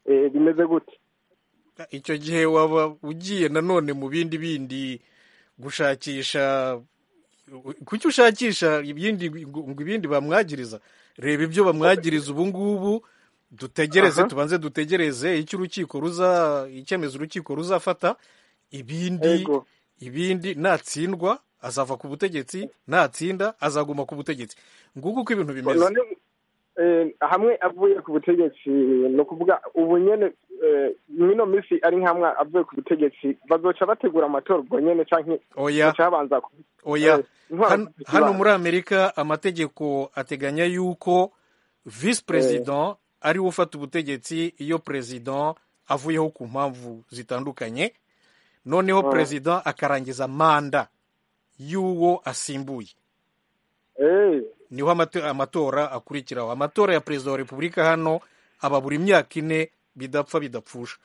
bimeze gute icyo gihe waba ugiye nanone mu bindi bindi gushakisha kuki ushakisha ibindi ngo ibindi bamwagiriza reba ibyo bamwagiriza ubu ngubu dutegereze tubanze dutegereze icyo urukiko ruza icyemezo urukiko ruzafata ibindi ibindi natsindwa azava ku butegetsi natsinda azaguma ku butegetsi nguko uko ibintu bimeze hamwe avuye ku butegetsi ni ukuvuga ubu nyine mwino minsi ari nk'amwe avuye ku butegetsi bazoca bategura amatora ubwo nyine cyangwa babanza oya hano muri amerika amategeko ateganya yuko visi perezida ariwe ufata ubutegetsi iyo perezida avuyeho ku mpamvu zitandukanye noneho perezida akarangiza manda y'uwo asimbuye niho amatora akurikiraho amatora ya perezida wa repubulika hano aba buri myaka ine bidapfa bidapfusha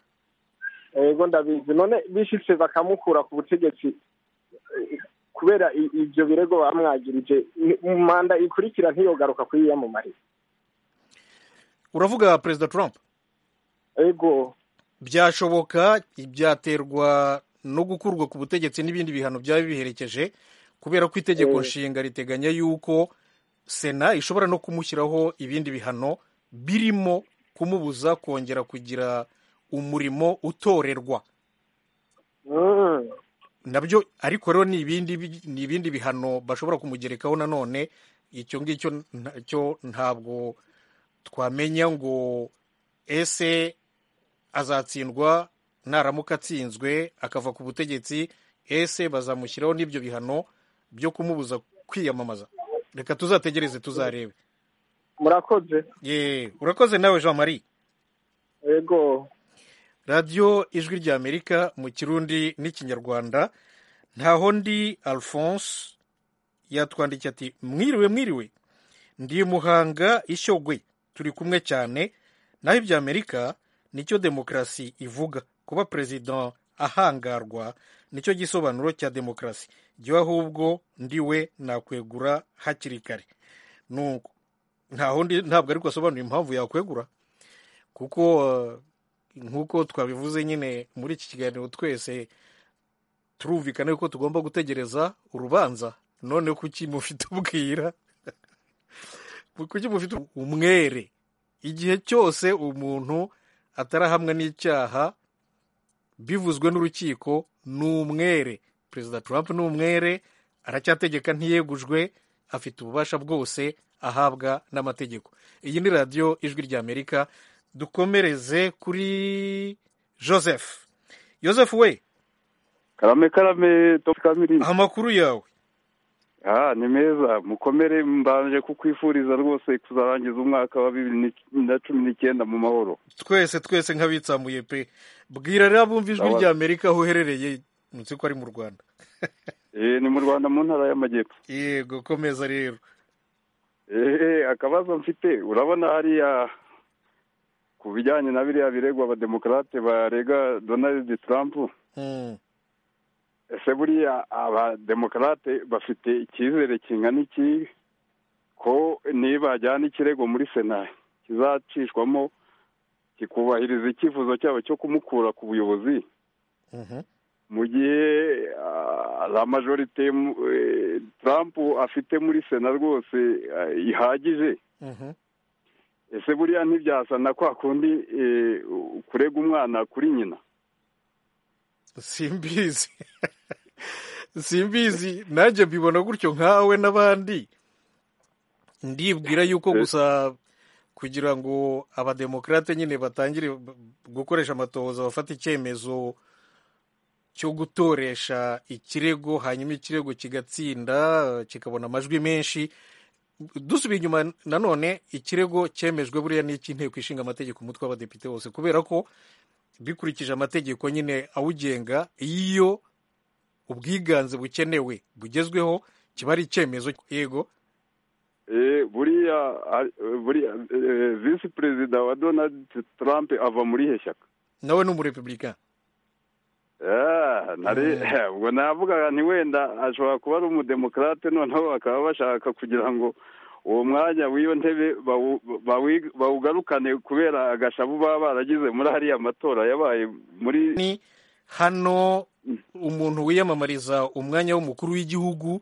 yego ndabizi none bishyitse bakamukura ku butegetsi kubera ibyo birego bamwagirije manda ikurikira ntiyogaruka kuyiyamamariza uravuga perezida trump yego byashoboka ibyaterwa no gukurwa ku butegetsi n'ibindi bihano byaba biherekeje kubera ko itegeko nshinga riteganya yuko sena ishobora no kumushyiraho ibindi bihano birimo kumubuza kongera kugira umurimo utorerwa nabyo ariko rero ni ibindi bihano bashobora kumugerekaho nanone icyo ngicyo cyo ntabwo twamenya ngo ese azatsindwa naramuka atsinzwe akava ku butegetsi ese bazamushyiraho n'ibyo bihano byo kumubuza kwiyamamaza reka tuzategereze tuzarebe murakoze yeee urakoze nawe jean marie yego radiyo ijwi rya amerika mu kirundi n'ikinyarwanda ntaho ndi alphonse yatwandikiye ati mwiriwe mwiriwe ndi muhanga ishyogwe turi kumwe cyane naho ibya amerika nicyo demokarasi ivuga kuba perezida ahangarwa nicyo gisobanuro cya demokarasi jyewe ahubwo ndiwe nakwegura hakiri kare nuko ntabwo ariko asobanura impamvu yakwegura kuko nk'uko twabivuze nyine muri iki kiganiro twese turumvikana yuko tugomba gutegereza urubanza none kuki mufite ubwira kuki mufite umwere igihe cyose umuntu atarahamwe n'icyaha bivuzwe n'urukiko ni umwere perezida Trump ni umwere aracyategeka ntiyegujwe afite ububasha bwose ahabwa n'amategeko iyi ni radiyo ijwi ry'amerika dukomereze kuri joseph joseph we karame karame kamiri amakuru yawe ah ni meza mukomere mbanje kukwifuriza rwose kuzarangiza umwaka wa bibiri na cumi n'icyenda mu mahoro twese twese nk'abitsamuye pe bwira rero abumva ijwi rya amerika aho uherereye munsi ko ari mu rwanda eh ni mu rwanda mu ntara y'amajyepfo yego komeza rero eh akabazo mfite urabona hariya ku bijyanye na biriya biregwa abademokarate barega donald trump ese buriya abademokarate bafite icyizere kingana iki ko nibajyana ikirego muri sena kizacishwamo kikubahiriza icyifuzo cyabo cyo kumukura ku buyobozi mu gihe la majorite Trump afite muri sena rwose ihagije ese buriya ntibyasana kwa kundi kurega umwana kuri nyina simbizi simbizi nanjye mbibona gutyo nkawe n'abandi ndibwira yuko gusa kugira ngo abademokarate nyine batangire gukoresha amatohoza bafata icyemezo cyo gutoresha ikirego hanyuma ikirego kigatsinda kikabona amajwi menshi dusubiye inyuma nanone ikirego cyemejwe buriya n'icy'inteko ishinga amategeko umutwe w'abadepite wose kubera ko bikurikije amategeko nyine awugenga iyo ubwiganze bukenewe bugezweho kiba ari icyemezo yego buriya visi perezida wa donald trump ava muri he shyaka nawe ni umurepublika ubwo navuga nti wenda ashobora kuba ari umudemokarate noneho bakaba bashaka kugira ngo uwo mwanya w'iyo ntebe bawugarukane kubera agashavu baba baragize muri hariya matora yabaye muri hano umuntu wiyamamariza umwanya w'umukuru w'igihugu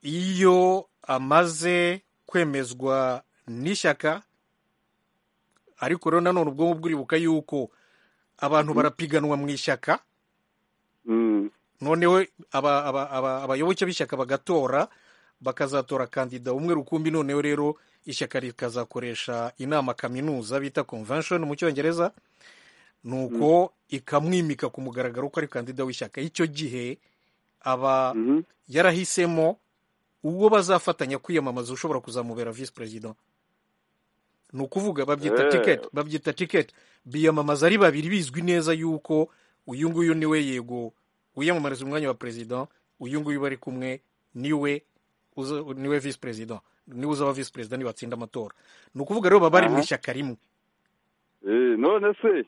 iyo amaze kwemezwa n'ishyaka ariko rero nanone ubwonko bwuribuka yuko abantu barapiganwa mu ishyaka noneho abayoboke b'ishyaka bagatora bakazatora kandida umwe rukumbi noneho rero ishyaka rikazakoresha inama kaminuza bita convention mu cyongereza ni uko ikamwimika ku mugaragaro ko ari kandida w'ishyaka icyo gihe aba yarahisemo uwo bazafatanya kwiyamamaza ushobora kuzamubera visi perezida ni ukuvuga babyita tiketi babyita tiketi biyamamaza ari babiri bizwi neza yuko uyu nguyu niwe yego wiyamamariza umwanya wa perezida uyu nguyu bari kumwe niwe niwe visi perezida niwe uzaba visi perezida nibatsinda amatora ni ukuvuga rero baba bari mu ishyaka rimwe none se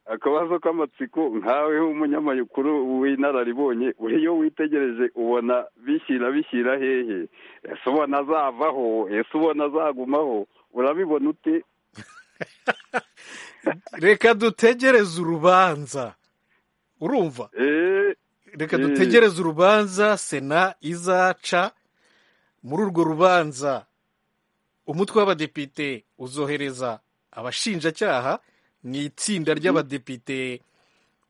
akabazo k'amatsiko nkawe w'umunyamakuru w'inararibonye iyo witegereje ubona bishyira bishyira hehe ese ubona azavaho ese ubona azagumaho urabibona ute reka dutegereze urubanza urumva reka dutegereze urubanza sena izaca muri urwo rubanza umutwe w'abadepite uzohereza abashinjacyaha ni itsinda ry'abadepite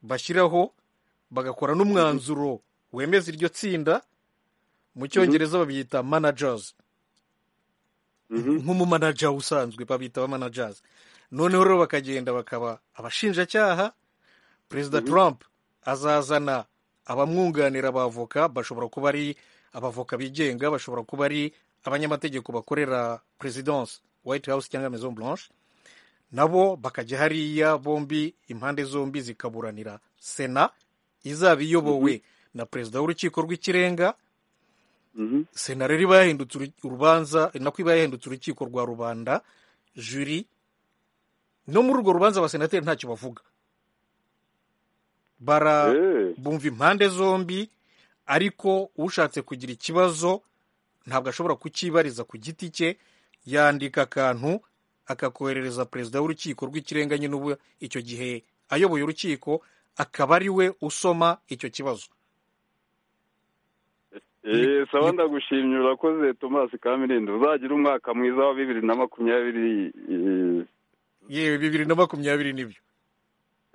bashyiraho bagakora n'umwanzuro wemeza iryo tsinda mu cyongereza babyita manajazi nk'umumanaja usanzwe babita abamanajazi noneho rero bakagenda bakaba abashinjacyaha perezida Trump azazana abamwunganira abavoka bashobora kuba ari abavoka bigenga bashobora kuba ari abanyamategeko bakorera perezidanse White House cyangwa Maison Blanche nabo bakajya hariya bombi impande zombi zikaburanira sena izaba iyobowe na perezida w'urukiko rw'ikirenga sena rero iba yahindutse urubanza nako iba yahindutse urukiko rwa rubanda juri no muri urwo rubanza abasenateri ntacyo bavuga bara bumva impande zombi ariko ushatse kugira ikibazo ntabwo ashobora kukibariza ku giti cye yandika akantu akakoherereza perezida w'urukiko rw'ikirenga nyine ubu icyo gihe ayoboye urukiko akaba ari we usoma icyo kibazo eee saba ndagushimye urakoze tomasi kamirindi uzagira umwaka mwiza wa bibiri na makumyabiri yewe bibiri na makumyabiri nibyo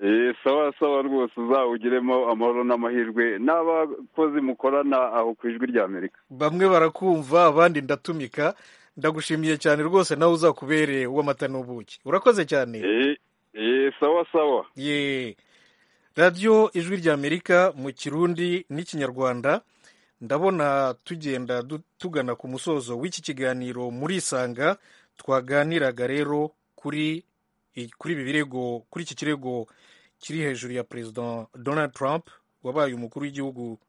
eee sawa sawa rwose uzawugiremo amahoro n'amahirwe n'abakozi mukorana aho ku ijwi rya amerika bamwe barakumva abandi ndatumika ndagushimiye cyane rwose nawe uzakubereye uw'amata n'ubuki urakoze cyane eee sawa sawa yeee radiyo ijwi rya amerika mu kirundi n'ikinyarwanda ndabona tugenda tugana ku musozo w'iki kiganiro muri isanga twaganiraga rero kuri kuri ibi birego kuri iki kirego kiri hejuru ya perezida donald trump wabaye umukuru w'igihugu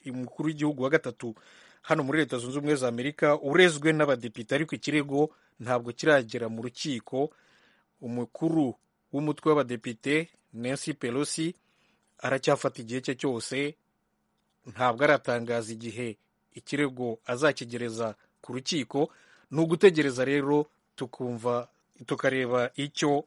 umukuru w'igihugu wa gatatu hano muri leta zunze ubumwe za amerika urezwe n'abadepite ariko ikirego ntabwo kiragera mu rukiko umukuru w'umutwe w'abadepite nancy pelosi aracyafata igihe cye cyose ntabwo aratangaza igihe ikirego azakigereza ku rukiko ni ugutegereza rero tukumva tukareba icyo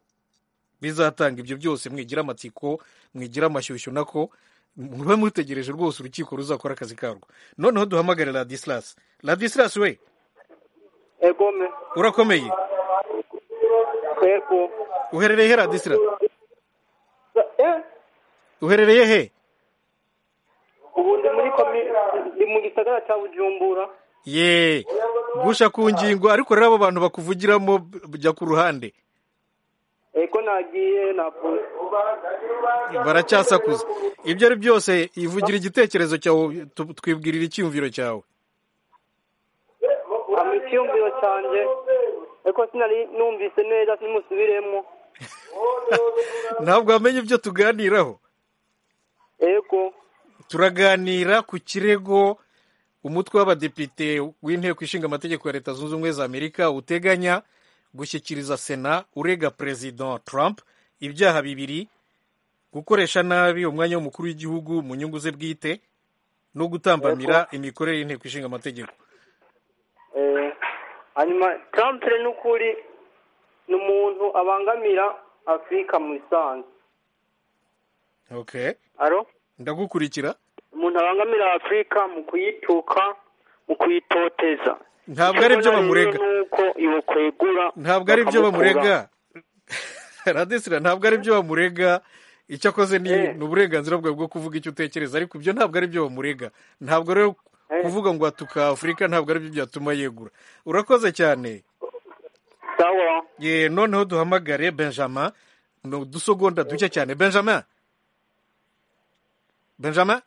bizatanga ibyo byose mwigira amatsiko mwigira amashyushyu nako mube mutegereje rwose urukiko ruzakora akazi karwo noneho duhamagare radisilasi radisilasi we egome urakomeye ego uherereye he radisilasi uherereye he ubu ndi muri komi mu gisagara cya bujumbura ye gusha ku ngingo ariko rero abo bantu bakuvugiramo bajya ku ruhande ego nagiye navuze baracyasakuza ibyo ari byose ivugira igitekerezo cyawe twibwirira icyiyumviro cyawe icyiyumviro cyanjye ariko sinari numvise neza simusubiremo ntabwo wamenye ibyo tuganiraho ego turaganira ku kirego umutwe w'abadepite w'inteko ishinga amategeko ya leta zunze ubumwe za amerika uteganya gushyikiriza sena urega perezida trump ibyaha bibiri gukoresha nabi umwanya w'umukuru w'igihugu mu nyungu ze bwite no gutambamira imikorere y'inteko ishinga amategeko hanyuma trump ni ukuri ni umuntu abangamira afurika mu isanzwe ndagukurikira umuntu abangamira afurika mu kuyituka mu kuyitoteza ntabwo ari byo bamurega nuko iyo kwegura ntabwo ari byo bamurega radesira ntabwo ari byo bamurega icyo akoze ni uburenganzira bwawe bwo kuvuga icyo utekereza ariko ibyo ntabwo ari byo bamurega ntabwo rero kuvuga ngo watuka afurika ntabwo ari byo byatuma yegura urakoze cyane ye noneho duhamagare benjamin ni udusogonda duke cyane benjamin benjamin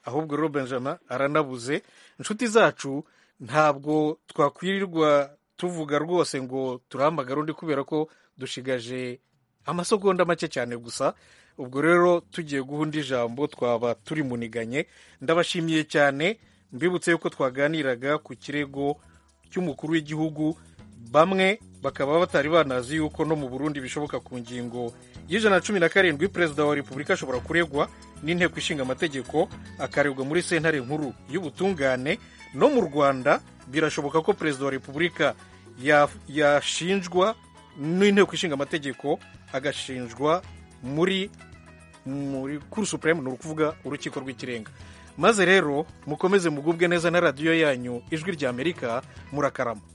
ahubwo rero benjamin aranabuze inshuti zacu ntabwo twakwirirwa tuvuga rwose ngo turahamagara undi kubera ko dushigaje amasegonda make cyane gusa ubwo rero tugiye guha undi ijambo twaba turi muniganye ndabashimiye cyane mbibutse yuko twaganiraga ku kirego cy'umukuru w'igihugu bamwe bakaba batari banazi yuko no mu burundi bishoboka ku ngingo y'ijana na cumi na karindwi perezida wa repubulika ashobora kuregwa n'inteko ishinga amategeko akaregwa muri sentare nkuru y'ubutungane no mu rwanda birashoboka ko perezida wa repubulika yashinjwa n'inteko ishinga amategeko agashinjwa muri muri kuri supureme ni ukuvuga urukiko rw'ikirenga maze rero mukomeze mugubwe neza na radiyo yanyu ijwi rya amerika murakarama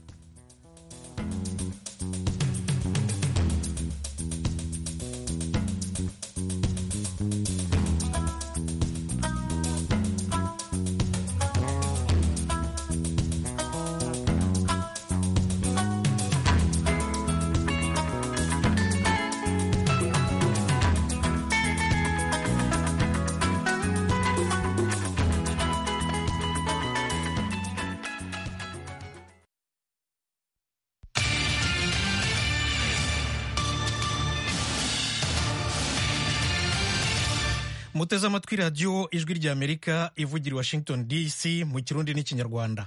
muteze amatwi radiyo ijwi ry'amerika ivugira i washington dc mu kirundi n'ikinyarwanda